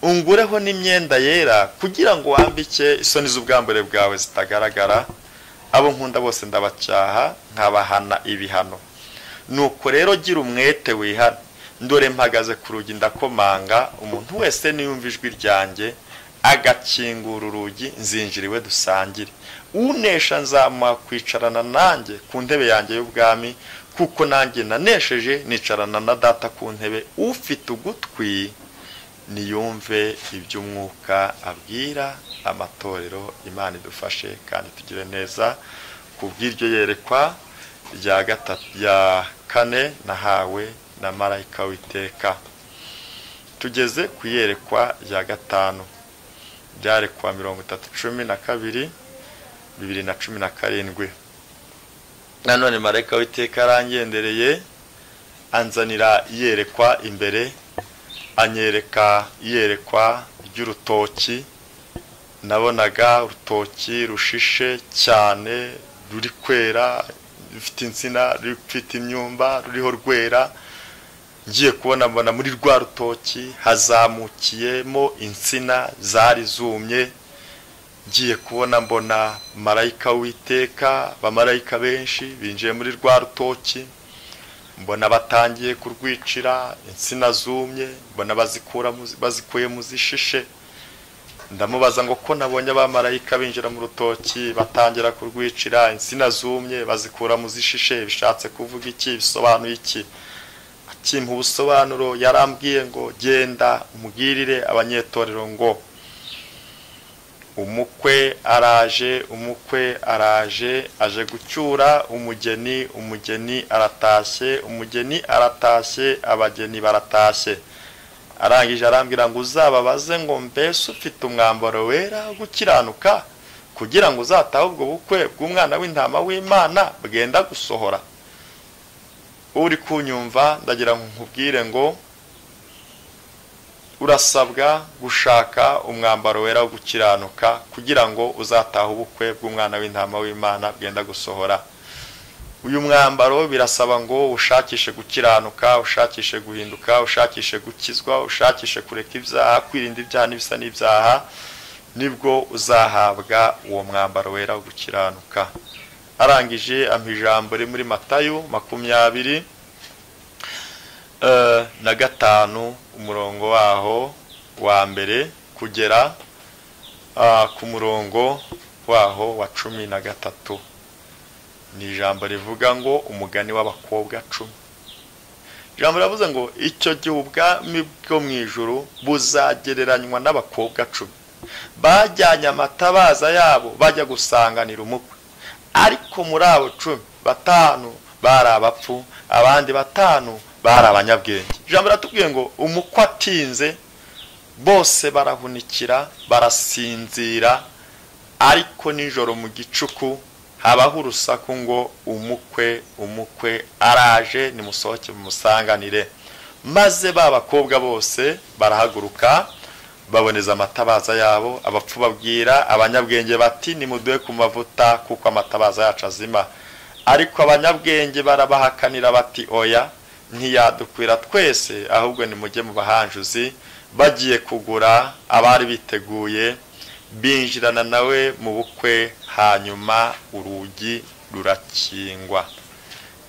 ungureho n'imyenda yera kugira ngo wambike isoni z'ubwambure bwawe zitagaragara abo nkunda bose ndabacyaha nkabahana ibihano nuko rero gira umwete wihana ndore mpagaze ku rugi ndakomanga umuntu wese niyumva ijwi ryanjye agakingura urugi nzinjira iwe dusangire unesha nzamuha kwicarana nanjye ku ntebe yanjye y'ubwami kuko nanjye nanesheje nicarana na data ku ntebe ufite ugutwi niyumve iby'umwuka abwira amatorero imana idufashe kandi tugire neza ku bw'iryo yerekwa rya rya kane nahawe na marayika witeka tugeze ku iyerekwa rya gatanu ryarekwa mirongo itatu cumi na kabiri bibiri na cumi na karindwi nanone marayika w'iteka arangendereye anzanira yerekwa imbere anyereka yerekwa ry'urutoki nabonaga urutoki rushishe cyane ruri kwera rufite insina rufite imyumba ruriho rwera ngiye kubona mbona muri rwa rutoki hazamukiyemo insina zari zumye ngiye kubona mbona marayika w'iteka abamarayika benshi binjiye muri rwa rutoki mbona batangiye kurwicira insina zumye mbona bazikuyemo zishishe ndamubaza ngo ko nabonye abamarayika binjira mu rutoki batangira kurwicira insina zumye bazikura mu zishishe bishatse kuvuga iki bisobanuye iki akimpa ubusobanuro yarambwiye ngo genda umubwirire abanyetorero ngo umukwe araje umukwe araje aje gucyura umugeni umugeni aratashye umugeni aratashye abageni baratashye arangije arambwira ngo uzababaze ngo mbese ufite umwambaro wera wo gukiranuka kugira ngo uzatahe ubwo bukwe bw'umwana w'intama w'imana bwenda gusohora uri kunyumva ndagira ngo nkubwire ngo urasabwa gushaka umwambaro wera wo gukiranuka kugira ngo uzatahe ubukwe bw'umwana w'intama w'imana bwenda gusohora uyu mwambaro birasaba ngo ushakishe gukiranuka ushakishe guhinduka ushakishe gukizwa ushakishe kureka ibyaha kwirinda ibyaha n'ibisa n'ibyaha nibwo uzahabwa uwo mwambaro wera wo gukiranuka arangije ijambo riri muri matayo makumyabiri na gatanu umurongo waho wa mbere kugera ku murongo waho wa cumi na gatatu ni ijambo rivuga ngo umugani w'abakobwa cumi ijambo riravuze ngo icyo gihe ubwami bwo mu ijoro buzagereranywa n'abakobwa cumi bajyanye amatabaza yabo bajya gusanganira umukwe ariko muri abo cumi batanu bari abapfu abandi batanu bari abanyabwenge ijambo riratubwiye ngo umukwe atinze bose barahunikira barasinzira ariko nijoro mu gicuku habaho urusaku ngo umukwe umukwe araje nimusohoke mumusanganire maze ba bakobwa bose barahaguruka baboneza amatabaza yabo abapfu babwira abanyabwenge bati nimuduhe ku mavuta kuko amatabaza yacu azima ariko abanyabwenge barabahakanira bati oya ntiyadukwira twese ahubwo nimujye mu bahanjuzi bagiye kugura abari biteguye binjirana nawe mu bukwe hanyuma urugi rurakingwa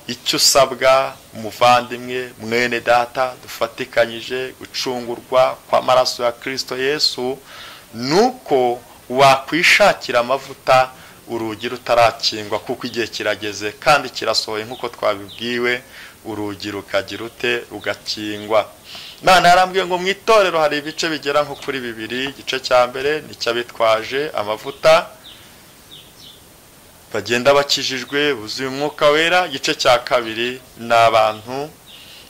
icyo usabwa umuvandimwe mwene data dufatikanyije gucungurwa kw'amaraso ya kirisito yesu ni uko wakwishakira amavuta urugi rutarakingwa kuko igihe kirageze kandi kirasohoye nk'uko twabibwiwe urugi rukagira ute rugakingwa none yarambwiye ngo mu itorero hari ibice bigera nko kuri bibiri igice cya mbere n'icy'abitwaje amavuta bagenda bakijijwe buzuye umwuka wera igice cya kabiri ni abantu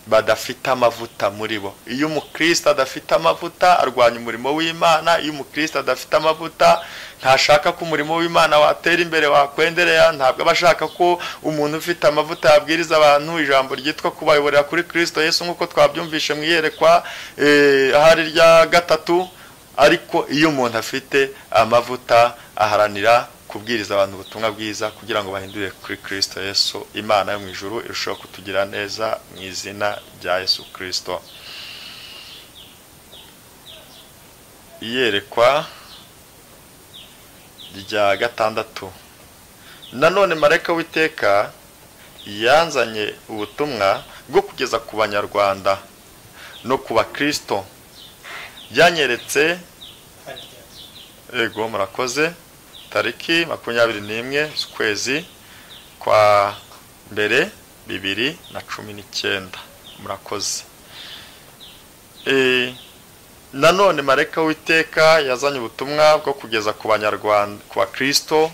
badafite amavuta muri bo iyo umukristo adafite amavuta arwanya umurimo w'imana iyo umukristo adafite amavuta ntashaka ko umurimo w'imana watera imbere wakwenderera ntabwo aba ashaka ko umuntu ufite amavuta yabwiriza abantu ijambo ryitwa kubayoborera kuri kirisito Yesu nk'uko twabyumvishe mu iyerekwa ahari rya gatatu ariko iyo umuntu afite amavuta aharanira kubwiriza abantu ubutumwa bwiza kugira ngo bahindure kuri kirisito Yesu imana yo mu ijuru irushaho kutugira neza mu izina rya Yesu kirisito iyerekwa rya gatandatu nanone marayika w'iteka yanzanye ubutumwa bwo kugeza ku banyarwanda no ku bakirisito byanyeretse yego murakoze tariki makumyabiri n'imwe z'ukwezi kwa mbere bibiri na cumi n'icyenda murakoze nanone mareka w'iteka yazanye ubutumwa bwo kugeza ku banyarwanda ku bakirisito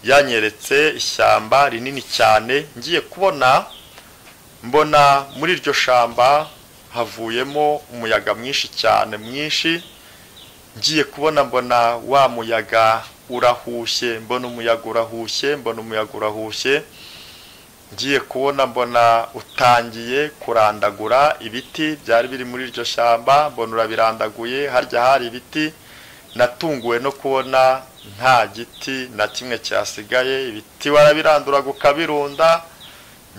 yanyeretse ishyamba rinini cyane ngiye kubona mbona muri iryo shyamba havuyemo umuyaga mwinshi cyane mwinshi ngiye kubona mbona wa muyaga urahushye mbona umuyaga urahushye mbona umuyaga urahushye ngiye kubona mbona utangiye kurandagura ibiti byari biri muri iryo shyamba mbona urabirandaguye harya hari ibiti natunguwe no kubona nta giti na kimwe cyasigaye ibiti warabiranduraga ukabirunda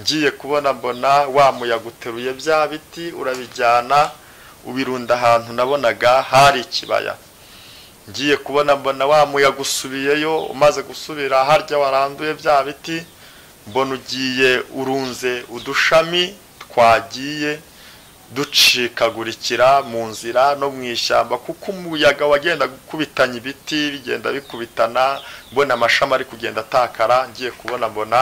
ngiye kubona mbona wa muyaga uteruye bya biti urabijyana ubirunda ahantu nabonaga hari ikibaya ngiye kubona mbona wa muyaga usubiyeyo umaze gusubira harya waranduye bya biti mbona ugiye urunze udushami twagiye ducikagurikira mu nzira no mu ishyamba kuko umuyaga wagenda gukubitanya ibiti bigenda bikubitana mbona amashami ari kugenda atakara ngiye kubona mbona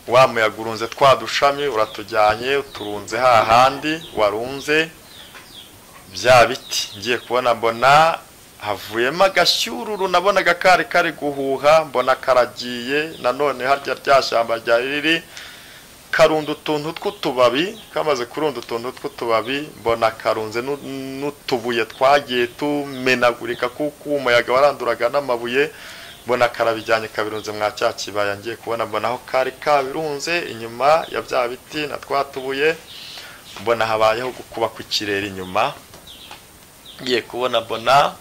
wa muyaga urunze twa dushami uratujyanye uturunze hahandi warunze bya biti ngiye kubona mbona havuyemo agashyururu nabonaga kari kari guhuha mbona karagiye nanone harya rya shyamba rya riri karunda utuntu tw'utubabi kamaze kurunda utuntu tw'utubabi mbona karunze n'utubuye twagiye tumenagurika kuko umuyaga waranduraga n'amabuye mbona karabijyanye kabirunze mwa cya kibaya ngiye kubona mbona aho kari kabirunze inyuma ya bya biti na twa tubuye mbona habayeho gukuba ku kirere inyuma ngiye kubona mbona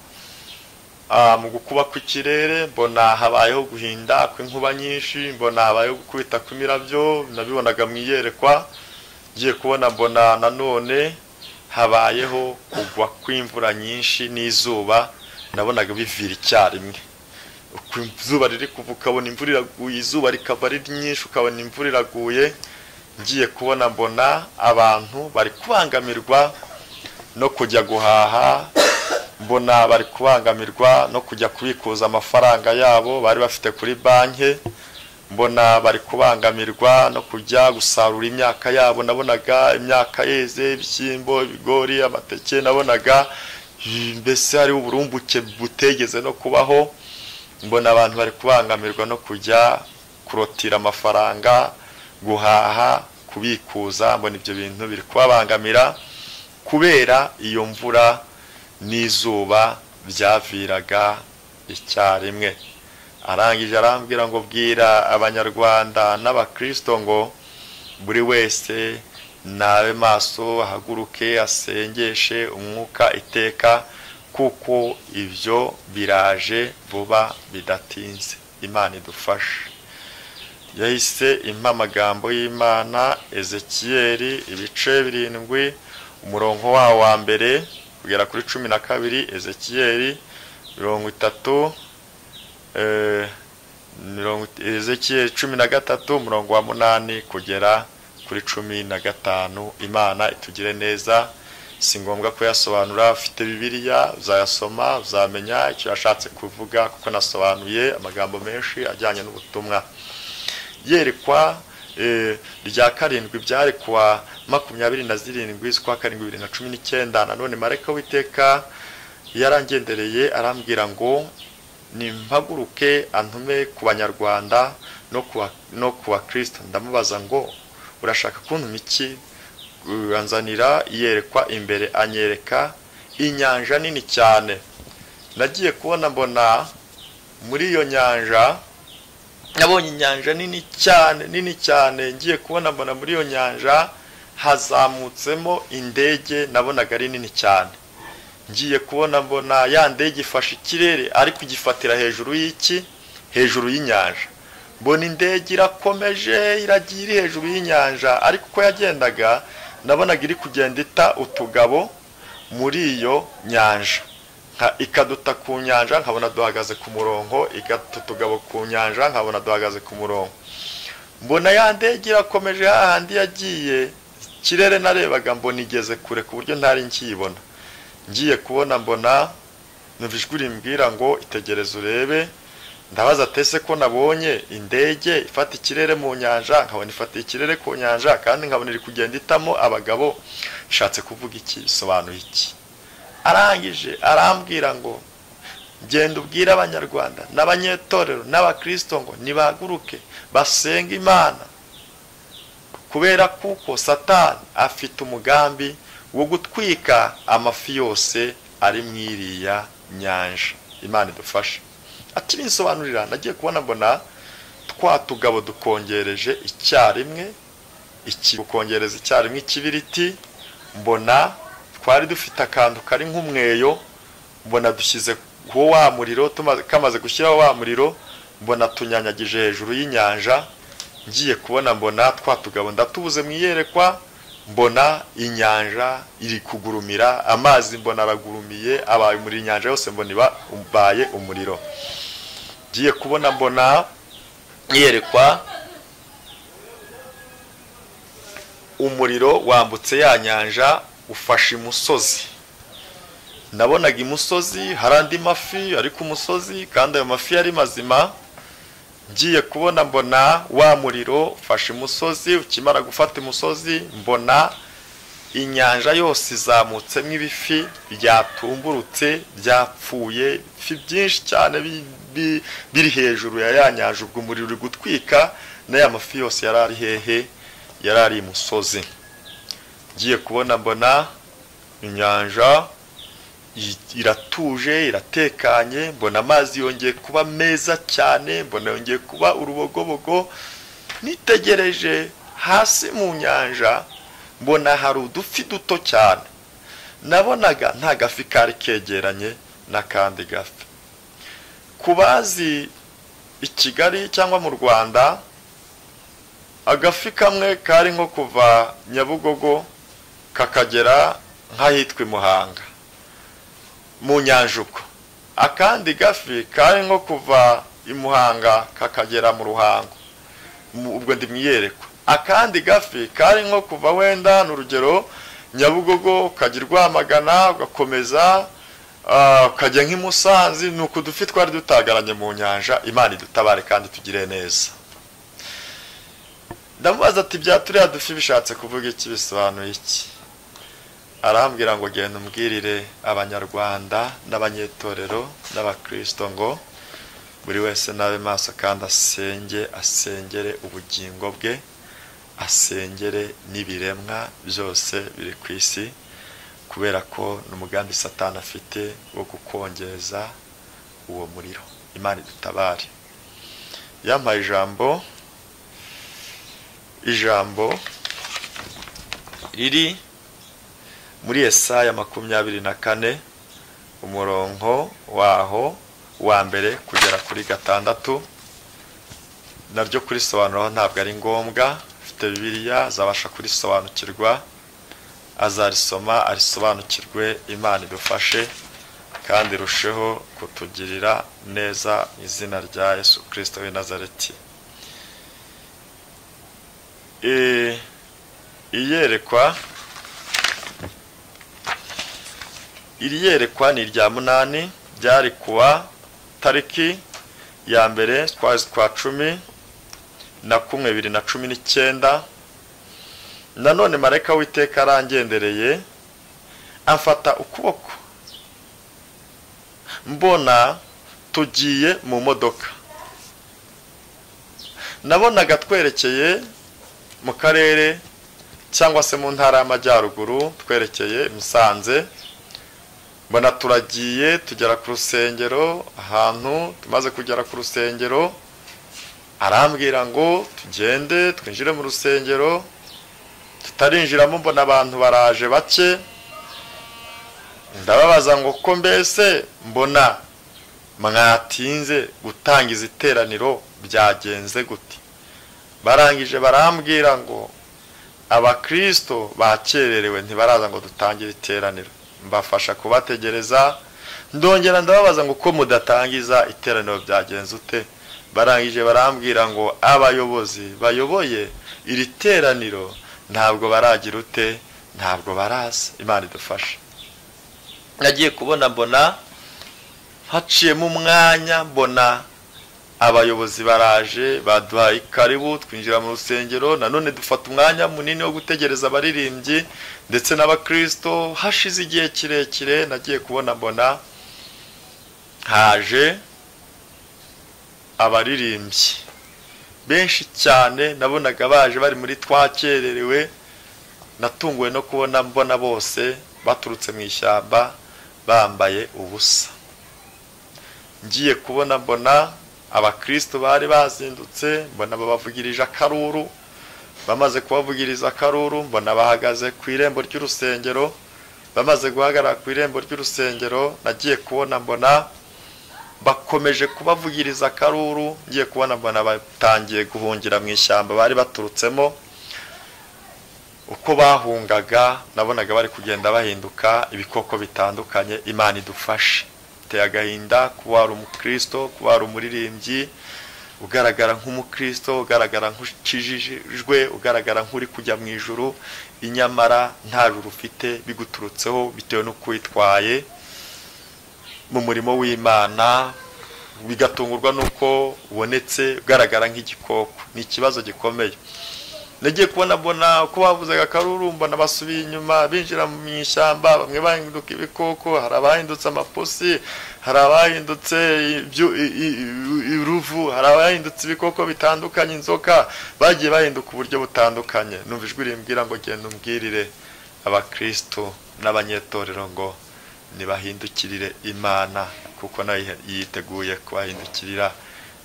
mu gukuba kw'ikirere mbona habayeho guhinda kw'inkuba nyinshi mbona habayeho gukubita kw'imirabyo nabibonaga mu iyerekwa ngiye kubona mbona nanone habayeho kugwa kw'imvura nyinshi n'izuba nabonaga bivira icyarimwe izuba riri kuva ukabona imvura iraguye izuba rikava ari nyinshi ukabona imvura iraguye ngiye kubona mbona abantu bari kubangamirwa no kujya guhaha mbona bari kubangamirwa no kujya kubikuza amafaranga yabo bari bafite kuri banki mbona bari kubangamirwa no kujya gusarura imyaka yabo nabonaga imyaka yeze ibishyimbo ibigori amateke nabonaga mbese hari uburumbuke butegeze no kubaho mbona abantu bari kubangamirwa no kujya kurotira amafaranga guhaha kubikuza mbona ibyo bintu biri kubabangamira kubera iyo mvura n'izuba byaviraga icyarimwe arangije arambwira ngo bwira abanyarwanda n'abakirisito ngo buri wese nabe maso ahaguruke asengeshe umwuka iteka kuko ibyo biraje vuba bidatinze imana idufashe yahise impa amagambo y'imana ezekiyeri ibice birindwi umurongo wawo wa mbere kugera kuri cumi na kabiri ezekiyeri mirongo itatu ezekiyeri cumi na gatatu umurongo wa munani kugera kuri cumi na gatanu imana itugire neza si ngombwa kuyasobanura ufite bibiliya uzayasoma uzamenya icyo yashatse kuvuga kuko nasobanuye amagambo menshi ajyanye n'ubutumwa yerekwa rya karindwi byari kuwa makumyabiri na zirindwi z'ukwa karindwi bibiri na cumi n'icyenda nanone marayika w'iteka yarangendereye arambwira ngo nimpaguruke antume ku banyarwanda no ku bakirisita ndamubaza ngo urashaka kuntuma iki uranzanira yerekwa imbere anyereka inyanja nini cyane nagiye kubona mbona muri iyo nyanja nabonye inyanja nini cyane nini cyane ngiye kubona mbona muri iyo nyanja hazamutsemo indege nabonaga ari nini cyane ngiye kubona mbona ya ndege ifashe ikirere ariko igifatira hejuru y'iki hejuru y'inyanja mbona indege irakomeje iragiye iri hejuru y'inyanja ariko uko yagendaga nabonaga iri kugenda ita utugabo muri iyo nyanja ikaduta ku nyanja nkabona duhagaze ku murongo igata utugabo ku nyanja nkabona duhagaze ku murongo mbona ya ndege irakomeje hahandi yagiye ikirere narebaga mbona igeze kure ku buryo ntari nkiyibona ngiye kubona mbona ijwi rimbwira ngo itegereze urebe ndabaza tese ko nabonye indege ifata ikirere mu nyanja nkabona ifatiye ikirere ku nyanja kandi nkabona iri kugenda itamo abagabo bishatse kuvuga iki bisobanuye iki arangije arambwira ngo genda ubwire abanyarwanda n'abanyetorero n'abakirisito ngo nibaguruke basenga imana kubera kuko satani afite umugambi wo gutwika amafi yose ari mu iriya nyanja imana idufashe akibinsobanurira nagiye kubona mbona twa tugabo dukongereje icyarimwe gukongereza icyarimwe ikibiriti mbona twari dufite akantu kari nk'umweyo mbona dushyize ku wa muriro kamaze gushyiraho wa muriro mbona tunyanyagije hejuru y'inyanja ngiye kubona mbona twa tugabo ndatubuze mu iyerekwa mbona inyanja iri kugurumira amazi mbona aragurumiye abaye muri inyanja yose mbona ibaye umuriro ngiye kubona mbona iyerekwa umuriro wambutse ya nyanja ufashe imusozi nabonaga imusozi hari andi mafi ari ku musozi kandi ayo mafi yari mazima ngiye kubona mbona wa muriro ufashe imusozi ukimara gufata imusozi mbona inyanja yose izamutsemo ibifi byatumburutse byapfuye ifi byinshi cyane biri hejuru ya ya nyanja ubwo umuriro uri gutwika n'aya mafi yose yari ari hehe yari ari imusozi ngiye kubona mbona inyanja iratuje iratekanye mbona amazi yongeye kuba meza cyane mbona yongeye kuba urubogobogo nitegereje hasi mu nyanja mbona hari udufi duto cyane nabonaga nta gafi kari kegeranye n'akandi gafi ku bazi i kigali cyangwa mu rwanda agafi kamwe kari nko kuva nyabugogo kakagera nk'ahitwa i muhanga mu nyanjuko akandi gafi kari nko kuva i muhanga kakagera mu ruhango ubwo ndi mwiyerekwa akandi gafi kari nko kuva wenda ni urugero nyabugogo ukajya urwamagana ugakomeza ukajya nk'imusanzi ni uku dufi twari dutagaranye mu nyanja imana idutabare kandi tugire neza ndamubaza ati bya turiya dufi bishatse kuvuga iki bisobanuye iki arambwira ngo genda umbwirire abanyarwanda n'abanyetorero n'abakirisito ngo buri wese n'abe maso kandi asenge asengere ubugingo bwe asengere n'ibiremwa byose biri ku isi kubera ko ni umugambi satani afite wo gukongeza uwo muriro imana idutabare yampaye ijambo ijambo riri muri esaya makumyabiri na kane umurongo waho wa mbere kugera kuri gatandatu naryo kurisobanuraho ntabwo ari ngombwa ufite bibiriya azabasha kurisobanukirwa azarisoma arisobanukirwe imana idufashe kandi irusheho kutugirira neza mu izina rya yesu kirisito w'i nazareti iyerekwa iri yerekwa ni irya munani ryari kuwa tariki ya mbere twari twa cumi na kumwe bibiri na cumi n'icyenda nanone marayika w'iteka arangendereye amfata ukuboko mbona tugiye mu modoka nabonaga twerekeye mu karere cyangwa se mu ntara y'amajyaruguru twerekeye musanze mbona turagiye tugera ku rusengero ahantu tumaze kugera ku rusengero arambwira ngo tugende twinjire mu rusengero tutarinjiramo mbona abantu baraje bake ndababaza ngo ko mbese mbona mwatinze gutangiza iteraniro byagenze gute barangije barambwira ngo abakirisito bakererewe ntibaraza ngo dutangire iteraniro mbafasha kubategereza ndongera ndababaza ngo uko mudatangiza iteraniro byagenze ute barangije barambwira ngo abayobozi bayoboye iri teraniro ntabwo baragira ute ntabwo baraza imana idufasha nagiye kubona mbona haciyemo umwanya mbona abayobozi baraje baduhaye ikaribu twinjira mu rusengero nanone dufata umwanya munini wo gutegereza abaririmbyi ndetse n'abakirisito hashize igihe kirekire nagiye kubona mbona haje abaririmbyi benshi cyane nabonaga baje bari muri twakererewe natunguwe no kubona mbona bose baturutse mu ishyamba bambaye ubusa ngiye kubona mbona abakristo bari bazindutse mbona babavugirije akaruru bamaze kubavugiriza akaruru mbona bahagaze ku irembo ry'urusengero bamaze guhagarara ku irembo ry'urusengero nagiye kubona mbona bakomeje kubavugiriza akaruru ngiye kubona mbona batangiye guhungira mu ishyamba bari baturutsemo uko bahungaga nabonaga bari kugenda bahinduka ibikoko bitandukanye imana idufashe biteye agahinda kuba hari umukristo kuba hari umuririmbyi ugaragara nk'umukristo ugaragara nk'ukijijwe ugaragara nk'uri kujya mu ijoro inyamara nta ruru ufite biguturutseho bitewe n'uko witwaye mu murimo w'imana bigatungurwa n'uko ubonetse ugaragara nk'igikoko ni ikibazo gikomeye nagiye kubona mbona uko bavuzaga akarurumba nabasubiye inyuma binjira mu ishyamba bamwe bahinduka ibikoko hari abahindutse amapusi hari abahindutse iruvu hari abahindutse ibikoko bitandukanye inzoka bagiye bahinduka uburyo butandukanye numva ijwi rimbwira ngo genda umbwirire abakristo n'abanyetorero ngo ntibahindukirire imana kuko nayo yiteguye kubahindukirira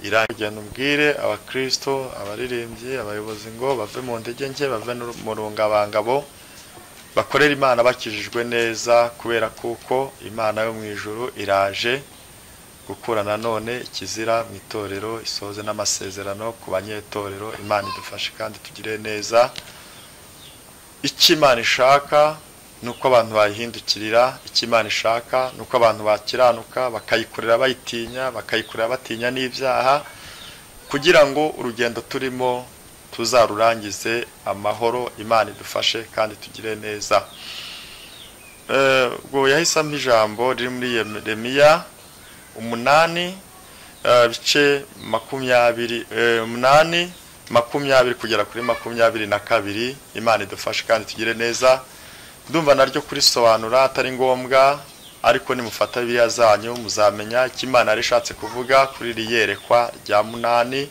irangirana umbwire abakristo abaririmbyi abayobozi ngo bave mu ndege nke bave mu rungabangabo bakorera imana bakijijwe neza kubera kuko imana yo mu ijoro iraje gukura nanone ikizira mu itorero isoze n'amasezerano ku banyetorero imana idufashe kandi tugire neza icyo imana ishaka ni uko abantu bayihindukirira icyo imana ishaka ni uko abantu bakiranuka bakayikorera bayitinya bakayikorera batinya n'ibyaha kugira ngo urugendo turimo tuzarurangize amahoro imana idufashe kandi tugire neza ubwo yahisemo ijambo riri muri remiya umunani ibice makumyabiri umunani makumyabiri kugera kuri makumyabiri na kabiri imana idufashe kandi tugire neza ndumva naryo kurisobanura atari ngombwa ariko nimufata biriya zanyu muzamenya icyo imana yari ishatse kuvuga kuri iri yerekwa rya munani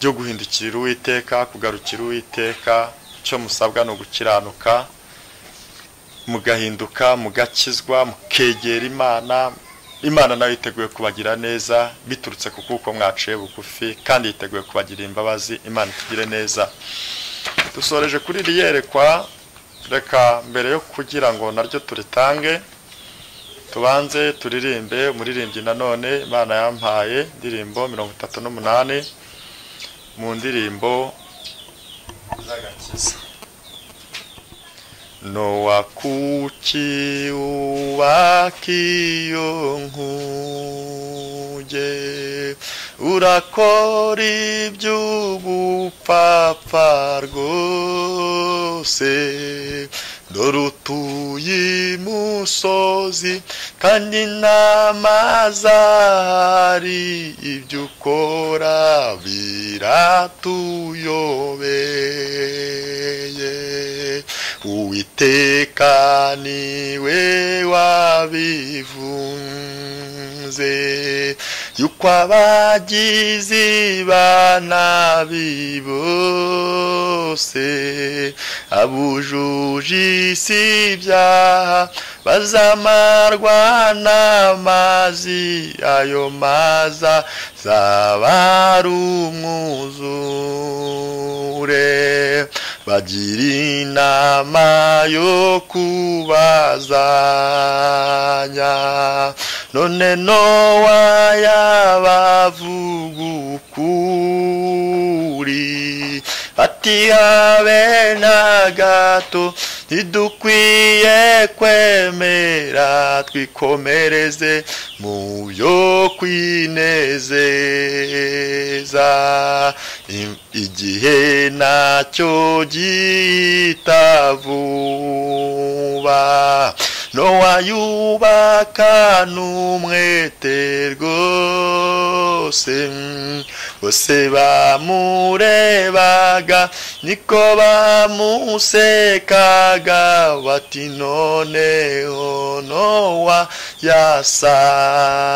ryo guhindukirira uwiteka kugarukira uwiteka icyo musabwa ni ugukiranuka mugahinduka mugakizwa mukegera imana imana nayo yiteguye kubagira neza biturutse ku kuko mwaciye bugufi kandi yiteguye kubagirira imbabazi imana itugire neza dusoreje kuri iri yerekwa reka mbere yo kugira ngo naryo turitange tubanze turirimbe umuririmbyi nanone imana yampaye indirimbo mirongo itatu n'umunani mu ndirimbo z'agakiza nowakuki ubakiyo nkuge urakora iby'ubupfapfa rwose dore utuye imusozi kandi n'amazi ahari ibyo ukora biratuyobeye uwiteka niwe wabivuze yuko abagizi ba nabi bose abujuje isi ibyaha bazamarwa n'amazi ayo maza zaba umwuzure bagira inama yo kubazanya none nowa yabavuga ukuri ati habe na gato ntidukwiye kwemera twikomereze mu byo kwinezeza igihe nacyo gihita vuba nowa yubaka n'umwete rwose bose bamurebaga niko bamusekaga bati noneho nowa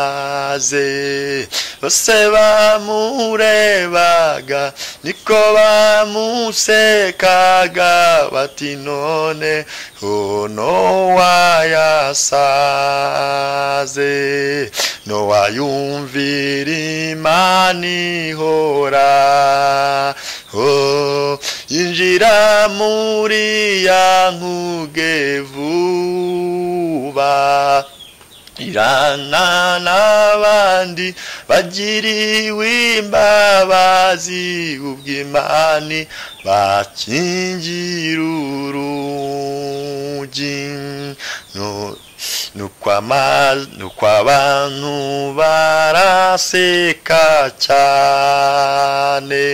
yasaze bose bamurebaga niko bamusekaga bati noneho nowa yasaze nowa yumvira imana ihora oh, injira muri ya nkuge vuba irana n'abandi bagiriwe imbabazi ubw'imani bakingira urugi ni ukw'abantu baraseka cyane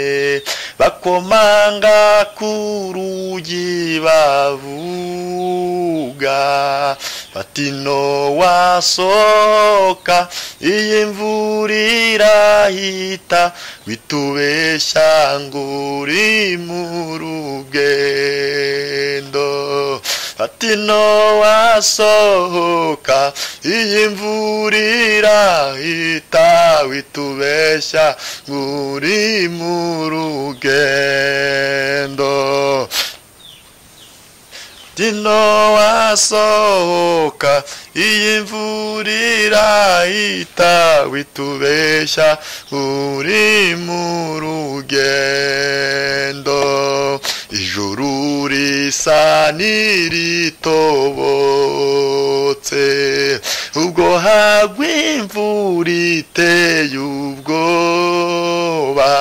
bakomanga ku rugi bavuga batino wasoka iyi mvura irahita witubeshya ngo uri mu rugendo batino wasohoka iyi mvura irahita witubeshya ngo uri mu rugendo dino wasohoka iyi mvura irahita witubeshya uri mu rugendo ijuru risa n'iritobotse ubwo hagwa imvura iteye ubwoba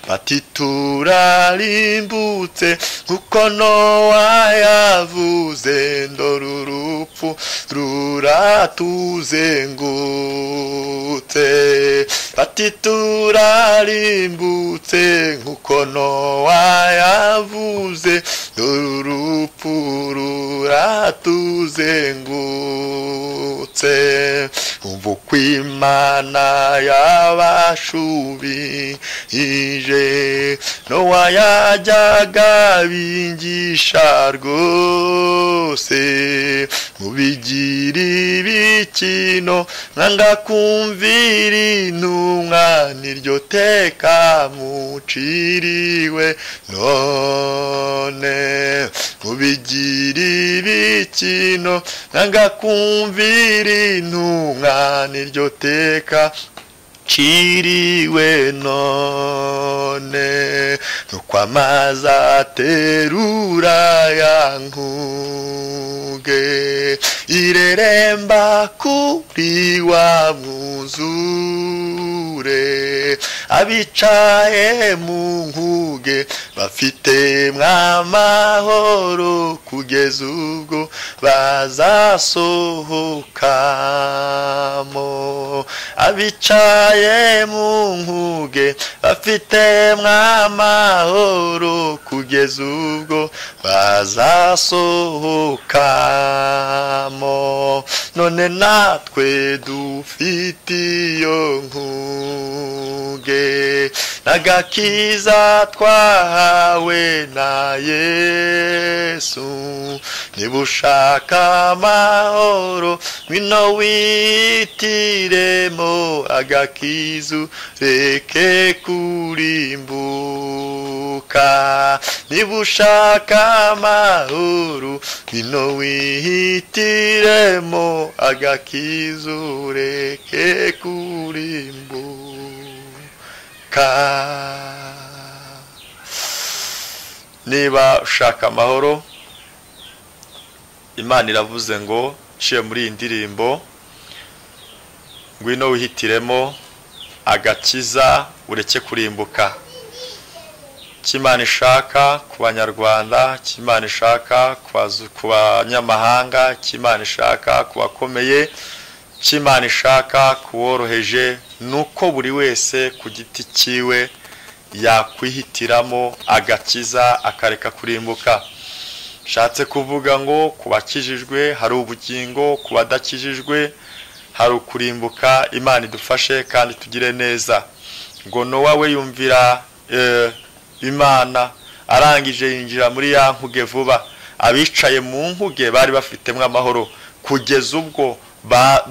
bati turarimbutse kuko nowa yavuze ndora urupfu ruratuzengutse bati turarimbutse nkuko nowa yavuze ndora urupfu ruratuzengutse ubu kw'imana yabashubije nowa yajyaga bingisha rwose mubigira ibikino nkanga kumvira intumwa niryo teka muciriwe none mubigira ibikino nkanga kumvira intumwa niryo teka ciriwe none amazi aterura ya nkuge ireremba kuri wa mwuzure abicaye mu nkuge bafite mw'amahoro kugeza ubwo bazasohokamo abicaye mu nkuge bafite mw'amahoro kugeza ubwo bazasohokamo none natwe dufite iyo nkuge n'agakiza twahawe na yesu niba ushaka amahoro ngwino witiremo agakiza kizu reke kurimbuka niba ushaka amahoro bino wihitiremo agakizu reke kurimbuka niba ushaka amahoro imana iravuze ngo nshiye muri iyi ndirimbo ngwino wihitiremo agakiza ureke kurimbuka cy'imana ishaka ku banyarwanda cy'imana ishaka ku banyamahanga cy'imana ishaka ku bakomeye cy'imana ishaka ku woroheje ni uko buri wese ku giti cyiwe yakwihitiramo agakiza akareka kurimbuka nshatse kuvuga ngo ku bakijijwe hari ubugingo ku badakijijwe hari ukurimbuka imana idufashe kandi tugire neza ngo nowa we yumvira imana arangije yinjira muri ya nkuge vuba abicaye mu nkuge bari bafitemo amahoro kugeza ubwo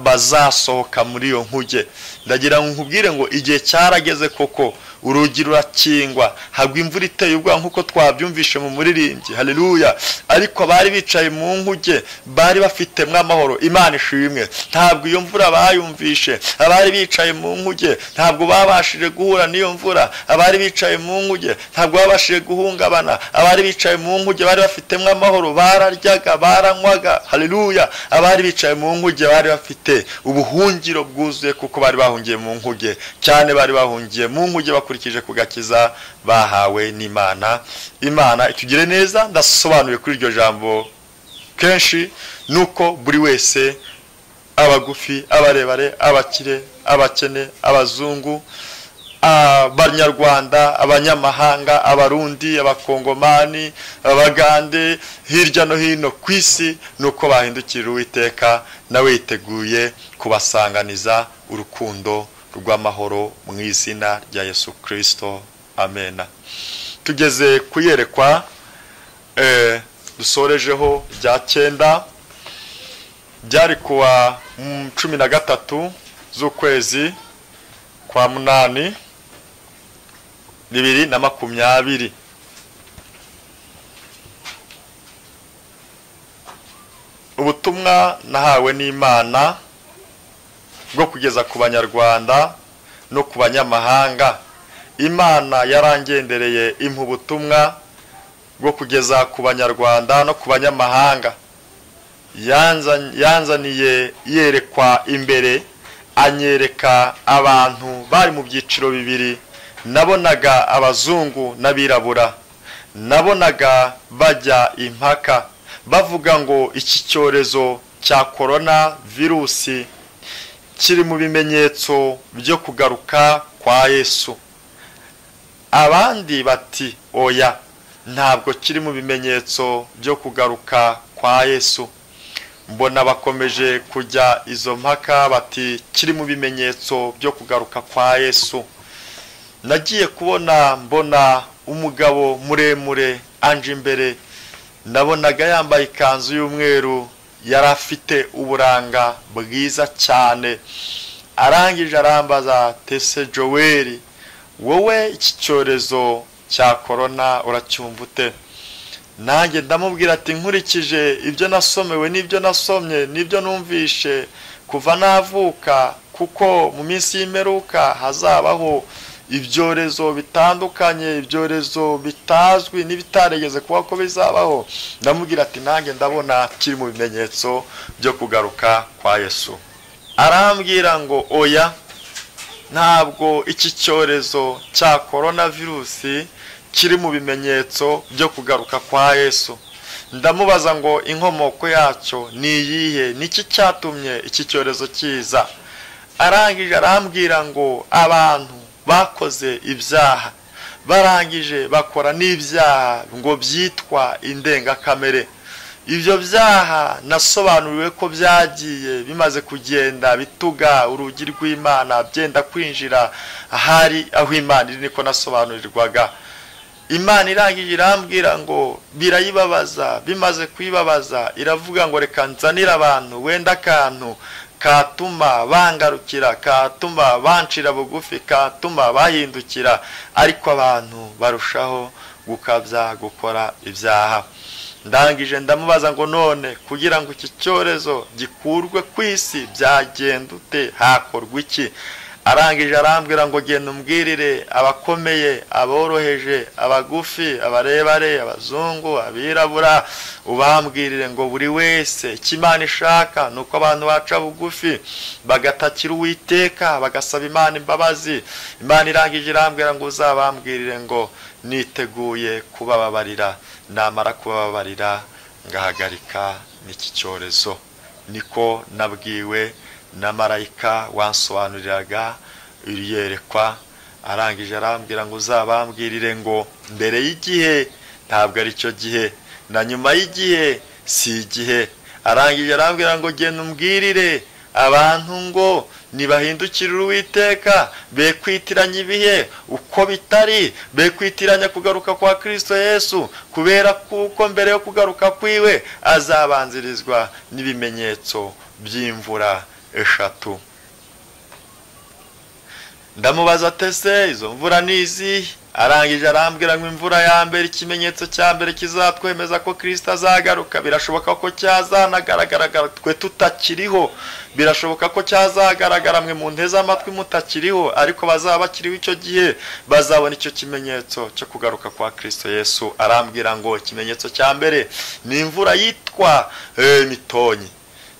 bazasohoka muri iyo nkuge ndagira ngo nkubwire ngo igihe cyarageze koko urugi rurakingwa habwa imvura iteye ubwoba nk'uko twabyumvishe mu muririmbyi hariruya ariko bari bicaye mu nkuge bari bafitemo amahoro imana ishimwe ntabwo iyo mvura bayumvishe abari bicaye mu nkuge ntabwo babashije guhura n'iyo mvura abari bicaye mu nkuge ntabwo babashije guhungabana abari bicaye mu nkuge bari bafitemo amahoro bararyaga baranywaga hariruya abari bicaye mu nkuge bari bafite ubuhungiro bwuzuye kuko bari bahungiye mu nkuge cyane bari bahungiye mu nkuge bakurikije ku gakiza bahawe n'imana imana itugire neza ndasobanuye kuri iryo jambo kenshi nuko buri wese abagufi abarebare abakire abakene abazungu abanyarwanda abanyamahanga abarundi abakongomani abagande hirya no hino ku isi ni uko bahindukira uwiteka nawe yiteguye kubasanganiza urukundo rw'amahoro mu izina rya yesu kirisito amena tugeze kuyerekwa dusorejeho rya cyenda byari kuwa cumi na gatatu z'ukwezi kwa munani bibiri na makumyabiri ubutumwa nahawe n'imana bwo kugeza ku banyarwanda no ku banyamahanga imana yarangendereye impa ubutumwa bwo kugeza ku banyarwanda no ku banyamahanga yanzaniye yerekwa imbere anyereka abantu bari mu byiciro bibiri nabonaga abazungu n'abirabura nabonaga bajya impaka bavuga ngo iki cyorezo cya korona virusi kiri mu bimenyetso byo kugaruka kwa yesu abandi bati oya ntabwo kiri mu bimenyetso byo kugaruka kwa yesu mbona bakomeje kujya izo mpaka bati kiri mu bimenyetso byo kugaruka kwa yesu nagiye kubona mbona umugabo muremure anje imbere nabonaga yambaye ikanzu y'umweru yari afite uburanga bwiza cyane arangije arambaza tese joweli wowe iki cyorezo cya korona uracyumva ute nanjye ndamubwira ati nkurikije ibyo nasomewe n'ibyo nasomye n'ibyo numvishe kuva navuka kuko mu minsi y'imperuka hazabaho ibyorezo bitandukanye ibyorezo bitazwi n'ibitaregeze kuba ko bizabaho ndamubwira ati nanjye ndabona kiri mu bimenyetso byo kugaruka kwa yesu arambwira ngo oya ntabwo iki cyorezo cya korona virusi kiri mu bimenyetso byo kugaruka kwa yesu ndamubaza ngo inkomoko yacyo ni iyihe niki cyatumye iki cyorezo kiza arangije arambwira ngo abantu bakoze ibyaha barangije bakora n'ibyaha ngo byitwa indengakamere ibyo byaha nasobanuriwe ko byagiye bimaze kugenda bituga urugi rw'imana byenda kwinjira ahari aho imana iri niko nasobanurirwaga imana irangije irambwira ngo birayibabaza bimaze kuyibabaza iravuga ngo reka nzanire abantu wenda akantu katuma bangarukira katuma bancira bugufi katuma bahindukira ariko abantu barushaho gukabya gukora ibyaha ndangije ndamubaza ngo none kugira ngo iki cyorezo gikurwe ku isi byagenda ute hakorwa iki arangije arambwira ngo genda umbwirire abakomeye aboroheje abagufi abarebare abazungu abirabura ubambwirire ngo buri wese icyo imana ishaka ni uko abantu baca bugufi bagatakira uwiteka bagasaba imana imbabazi imana irangije irambwira ngo uzabambwirire ngo niteguye kubababarira namara kubababarira ngahagarika n'iki cyorezo niko nabwiwe na marayika wansobanuriraga yerekwa arangije arambwira ngo uzabambwirire ngo mbere y'igihe ntabwo ari cyo gihe na nyuma y'igihe si igihe arangije arambwira ngo genda umbwirire abantu ngo ntibahindukirire uwiteka be kwitiranya ibihe uko bitari be kwitiranya kugaruka kwa kirisito yesu kubera kuko mbere yo kugaruka kwiwe azabanzirizwa n'ibimenyetso by'imvura eshatu ndamubaza tese izo mvura ni izihe arangije arambwira ngo imvura ya mbere ikimenyetso cya mbere kizatwemeza ko kirisita azagaruka birashoboka ko cyazanagaragara twe tutakiriho birashoboka ko cyazagaragara mwe mu nteze amatwi mutakiriho ariko bazaba bakiriho icyo gihe bazabona icyo kimenyetso cyo kugaruka kwa kirisito yesu arambwira ngo ikimenyetso cya mbere ni imvura yitwa mitonyi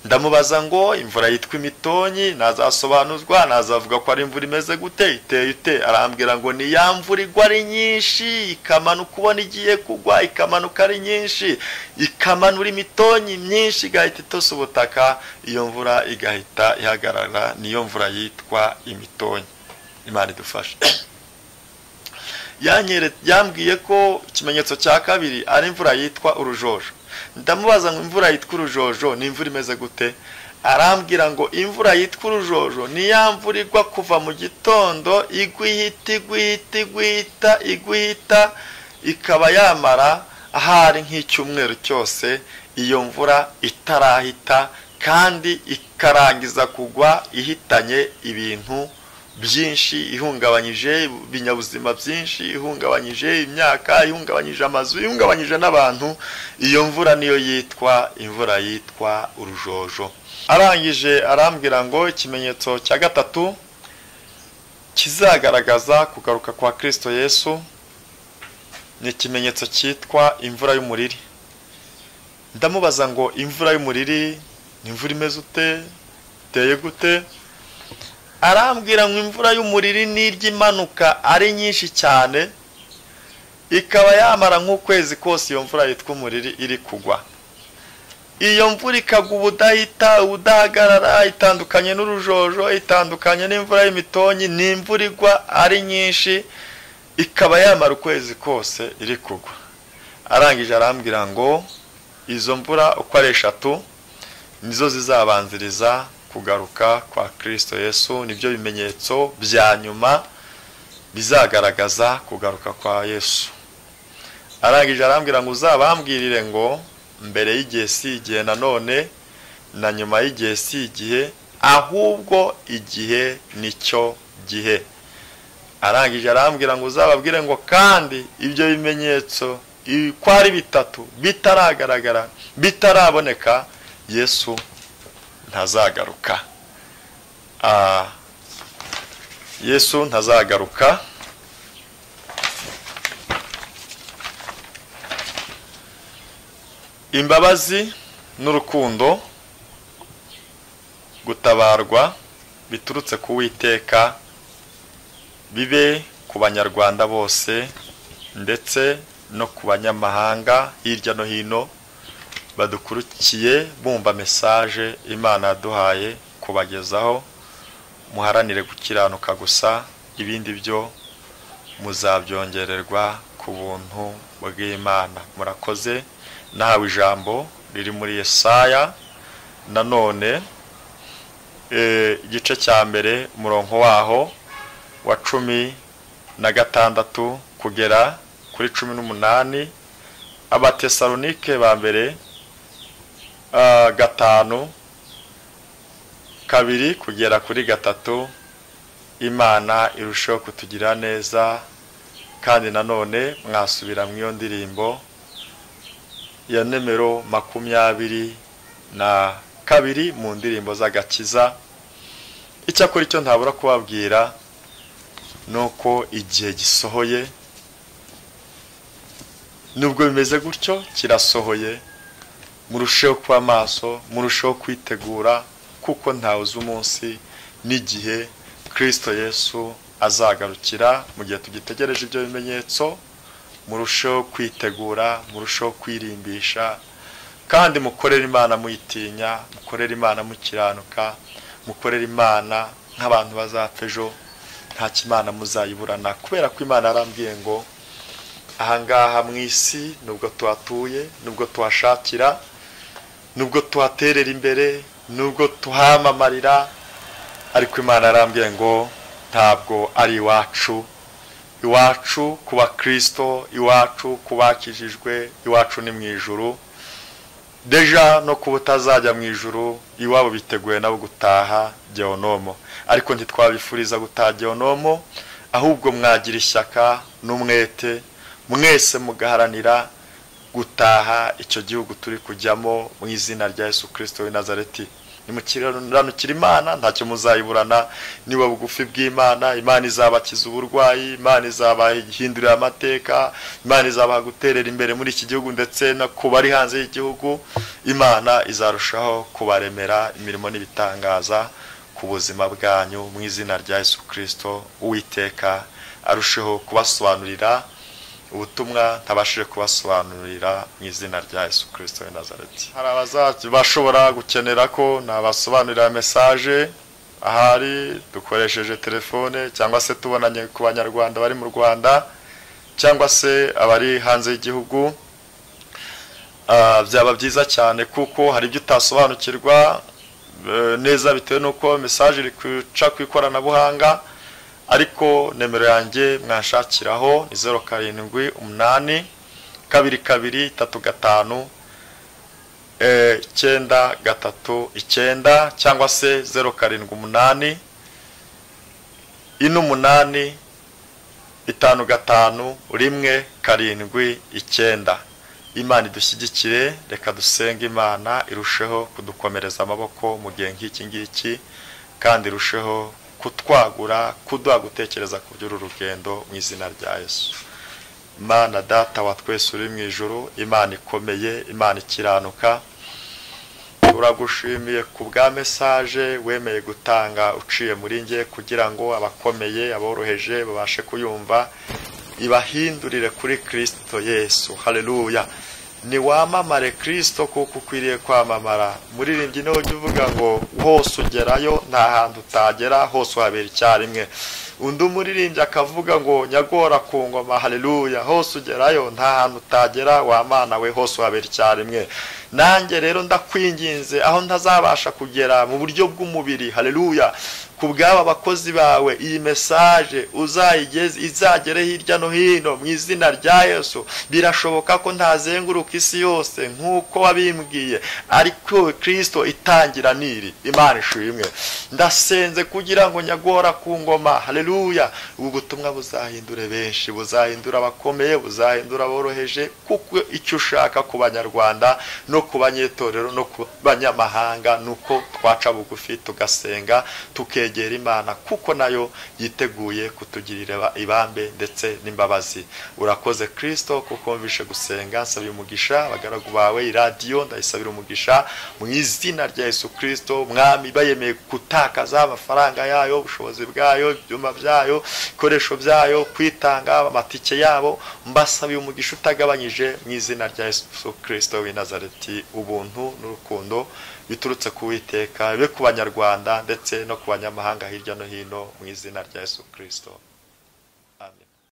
ndamubaza ngo imvura yitwa imitonyi ntazasobanuzwa ntazavuga ko ari imvura imeze gute iteye ute arambwira ngo ni ya mvura igwa ari nyinshi ikamanuka ubona igiye kugwa ikamanuka ari nyinshi ikamanura imitonyi myinshi igahita itose ubutaka iyo mvura igahita ihagarara niyo mvura yitwa imitonyi imana idufashe yambwiye ko ikimenyetso cya kabiri ari imvura yitwa urujojo ndamubaza ngo imvura yitwa urujojo ni imvura imeze gute arambwira ngo imvura yitwa urujojo ni ya mvura igwa kuva mu gitondo igwihita igwihita igwihita igwihita ikaba yamara ahari nk'icyumweru cyose iyo mvura itarahita kandi ikarangiza kugwa ihitanye ibintu byinshi ihungabanyije ibinyabuzima byinshi ihungabanyije imyaka ihungabanyije amazu ihungabanyije n'abantu iyo mvura niyo yitwa imvura yitwa urujojo arangije arambwira ngo ikimenyetso cya gatatu kizagaragaza kugaruka kwa kirisito yesu ni ikimenyetso cyitwa imvura y'umuriri ndamubaza ngo imvura y'umuriri ni imvura imeze ute iteye gute arambwira ngo imvura y'umuriri n'iryo imanuka ari nyinshi cyane ikaba yamara nk'ukwezi kose iyo mvura yitwa umuriri iri kugwa iyo mvura ikagwa ubudahita ubudahagarara itandukanye n'urujojo itandukanye n'imvura y'imitonyi ni imvura igwa ari nyinshi ikaba yamara ukwezi kose iri kugwa arangije arambwira ngo izo mvura uko ari eshatu nizo zizabanziriza kugaruka kwa kirisito yesu nibyo bimenyetso bya nyuma bizagaragaza kugaruka kwa yesu arangije arambwira ngo uzabambwirire ngo mbere y'igihe si igihe nanone na nyuma y'igihe si igihe ahubwo igihe nicyo gihe arangije arambwira ngo uzababwire ngo kandi ibyo bimenyetso uko ari bitatu bitaragaragara bitaraboneka yesu ntazagaruka yesu ntazagaruka imbabazi n'urukundo gutabarwa biturutse ku witeka bibe ku banyarwanda bose ndetse no ku banyamahanga hirya no hino badukurikiye bumva mesaje imana yaduhaye kubagezaho muharanire gukiranuka gusa ibindi byo muzabyongererwa ku buntu bw'imana murakoze nahawe ijambo riri muri Yesaya nanone igice cya mbere umurongo waho wa cumi na gatandatu kugera kuri cumi n'umunani abatesalonike ba mbere gatanu kabiri kugera kuri gatatu imana irushaho kutugira neza kandi nanone mwasubira mu iyo ndirimbo ya nimero makumyabiri na kabiri mu ndirimbo z'agakiza icyakora icyo ntabura kubabwira ni uko igihe gisohoye nubwo bimeze gutyo kirasohoye murusheho kuba maso murusheho kwitegura kuko ntawe uzi umunsi n'igihe kirisito yesu azagarukira mu gihe tugitegereje ibyo bimenyetso murusheho kwitegura murusheho kwirimbisha kandi mukorere imana muyitinya mukorere imana mukiranuka mukorere imana nk'abantu bazapfa ejo nta kimana muzayiburana kubera ko imana yarambwiye ngo ahangaha mu isi nubwo tuhatuye nubwo tuhashakira nubwo tuhaterera imbere nubwo tuhamarira ariko imana arambwiye ngo ntabwo ari iwacu iwacu ku bakirisito iwacu ku bakijijwe iwacu ni mu ijuru deja no ku butazajya mu ijuru iwabo biteguye nabo gutaha geonomo ariko ntitwabifuriza gutaha geonomo ahubwo mwagira ishyaka n'umwete mwese mugaharanira gutaha icyo gihugu turi kujyamo mu izina rya Yesu kirisito w'i nazareti ni mu kiranukira imana ntacyo muzayiburana niba bugufi bw'imana imana izabakiza uburwayi imana izabahindurira amateka imana izabaha guterera imbere muri iki gihugu ndetse no ku bari hanze y'igihugu imana izarushaho kubaremera imirimo n'ibitangaza ku buzima bwanyu mu izina rya Yesu kirisito uwiteka arusheho kubasobanurira ubutumwa ntabashije kubasobanurira mu izina rya Yesu kirisito we nazareti hari abazabashobora gukenera ko nabasobanurira mesaje ahari dukoresheje telefone cyangwa se tubonanye ku banyarwanda bari mu rwanda cyangwa se abari hanze y'igihugu byaba byiza cyane kuko hari ibyo utasobanukirwa neza bitewe n'uko mesaje iri guca ku ikoranabuhanga ariko nimero yanjye mwashakiraho ni zeru karindwi umunani kabiri kabiri itatu gatanu icyenda gatatu icyenda cyangwa se zeru karindwi umunani ine umunani itanu gatanu rimwe karindwi icyenda imana idushyigikire reka dusenge imana irusheho kudukomereza amaboko mu gihe nk'iki ngiki kandi irusheho kutwagura kuduha gutekereza ku by'uru rugendo mu izina rya Yesu imana data wa twese uri mu ijoro imana ikomeye imana ikiranuka turagushimiye ku bwa mesaje wemeye gutanga uciye muri nge kugira ngo abakomeye aboroheje babashe kuyumva ibahindurire kuri kirisito yesu hareruya wamamare kirisito kuko ukwiriye kwamamara muririmbyi niho ujya uvuga ngo hose ugerayo nta hantu utagera hose uhabera icyarimwe undi umuririmbyi akavuga ngo nyagora ku ngoma hareruya hose ugerayo nta hantu utagera wamana we hose uhabera icyarimwe nanjye rero ndakwinginze aho ntazabasha kugera mu buryo bw'umubiri hareruya ku bw'aba bakozi bawe iyi mesaje uzayigeze izagere hirya no hino mu izina rya Yesu birashoboka ko ntazenguruka isi yose nk'uko wabimbwiye ariko kirisito itangira niri imana ishimwe ndasenze kugira ngo nyagora ku ngoma hareruya ubu butumwa buzahindure benshi buzahindura abakomeye buzahindura aboroheje kuko icyo ushaka ku banyarwanda no ku banyetorero no ku banyamahanga ni uko twaca bugufi tugasenga tuke kwegera imana kuko nayo yiteguye kutugirira ibambe ndetse n'imbabazi urakoze kirisito kuko wumvishe gusenga nsabira umugisha abagaragu bawe iradiyo ndayisabira umugisha mu izina rya Yesu kirisito mwami bayemeye gutakaza amafaranga yayo ubushobozi bwayo ibyuma byayo ibikoresho byayo kwitanga amatike yabo mbasabiye umugisha utagabanyije mu izina rya Yesu kirisito w'inazareti ubuntu n'urukundo biturutse ku witeka bibe ku banyarwanda ndetse no ku banyamahanga hirya no hino mu izina rya Yesu kirisito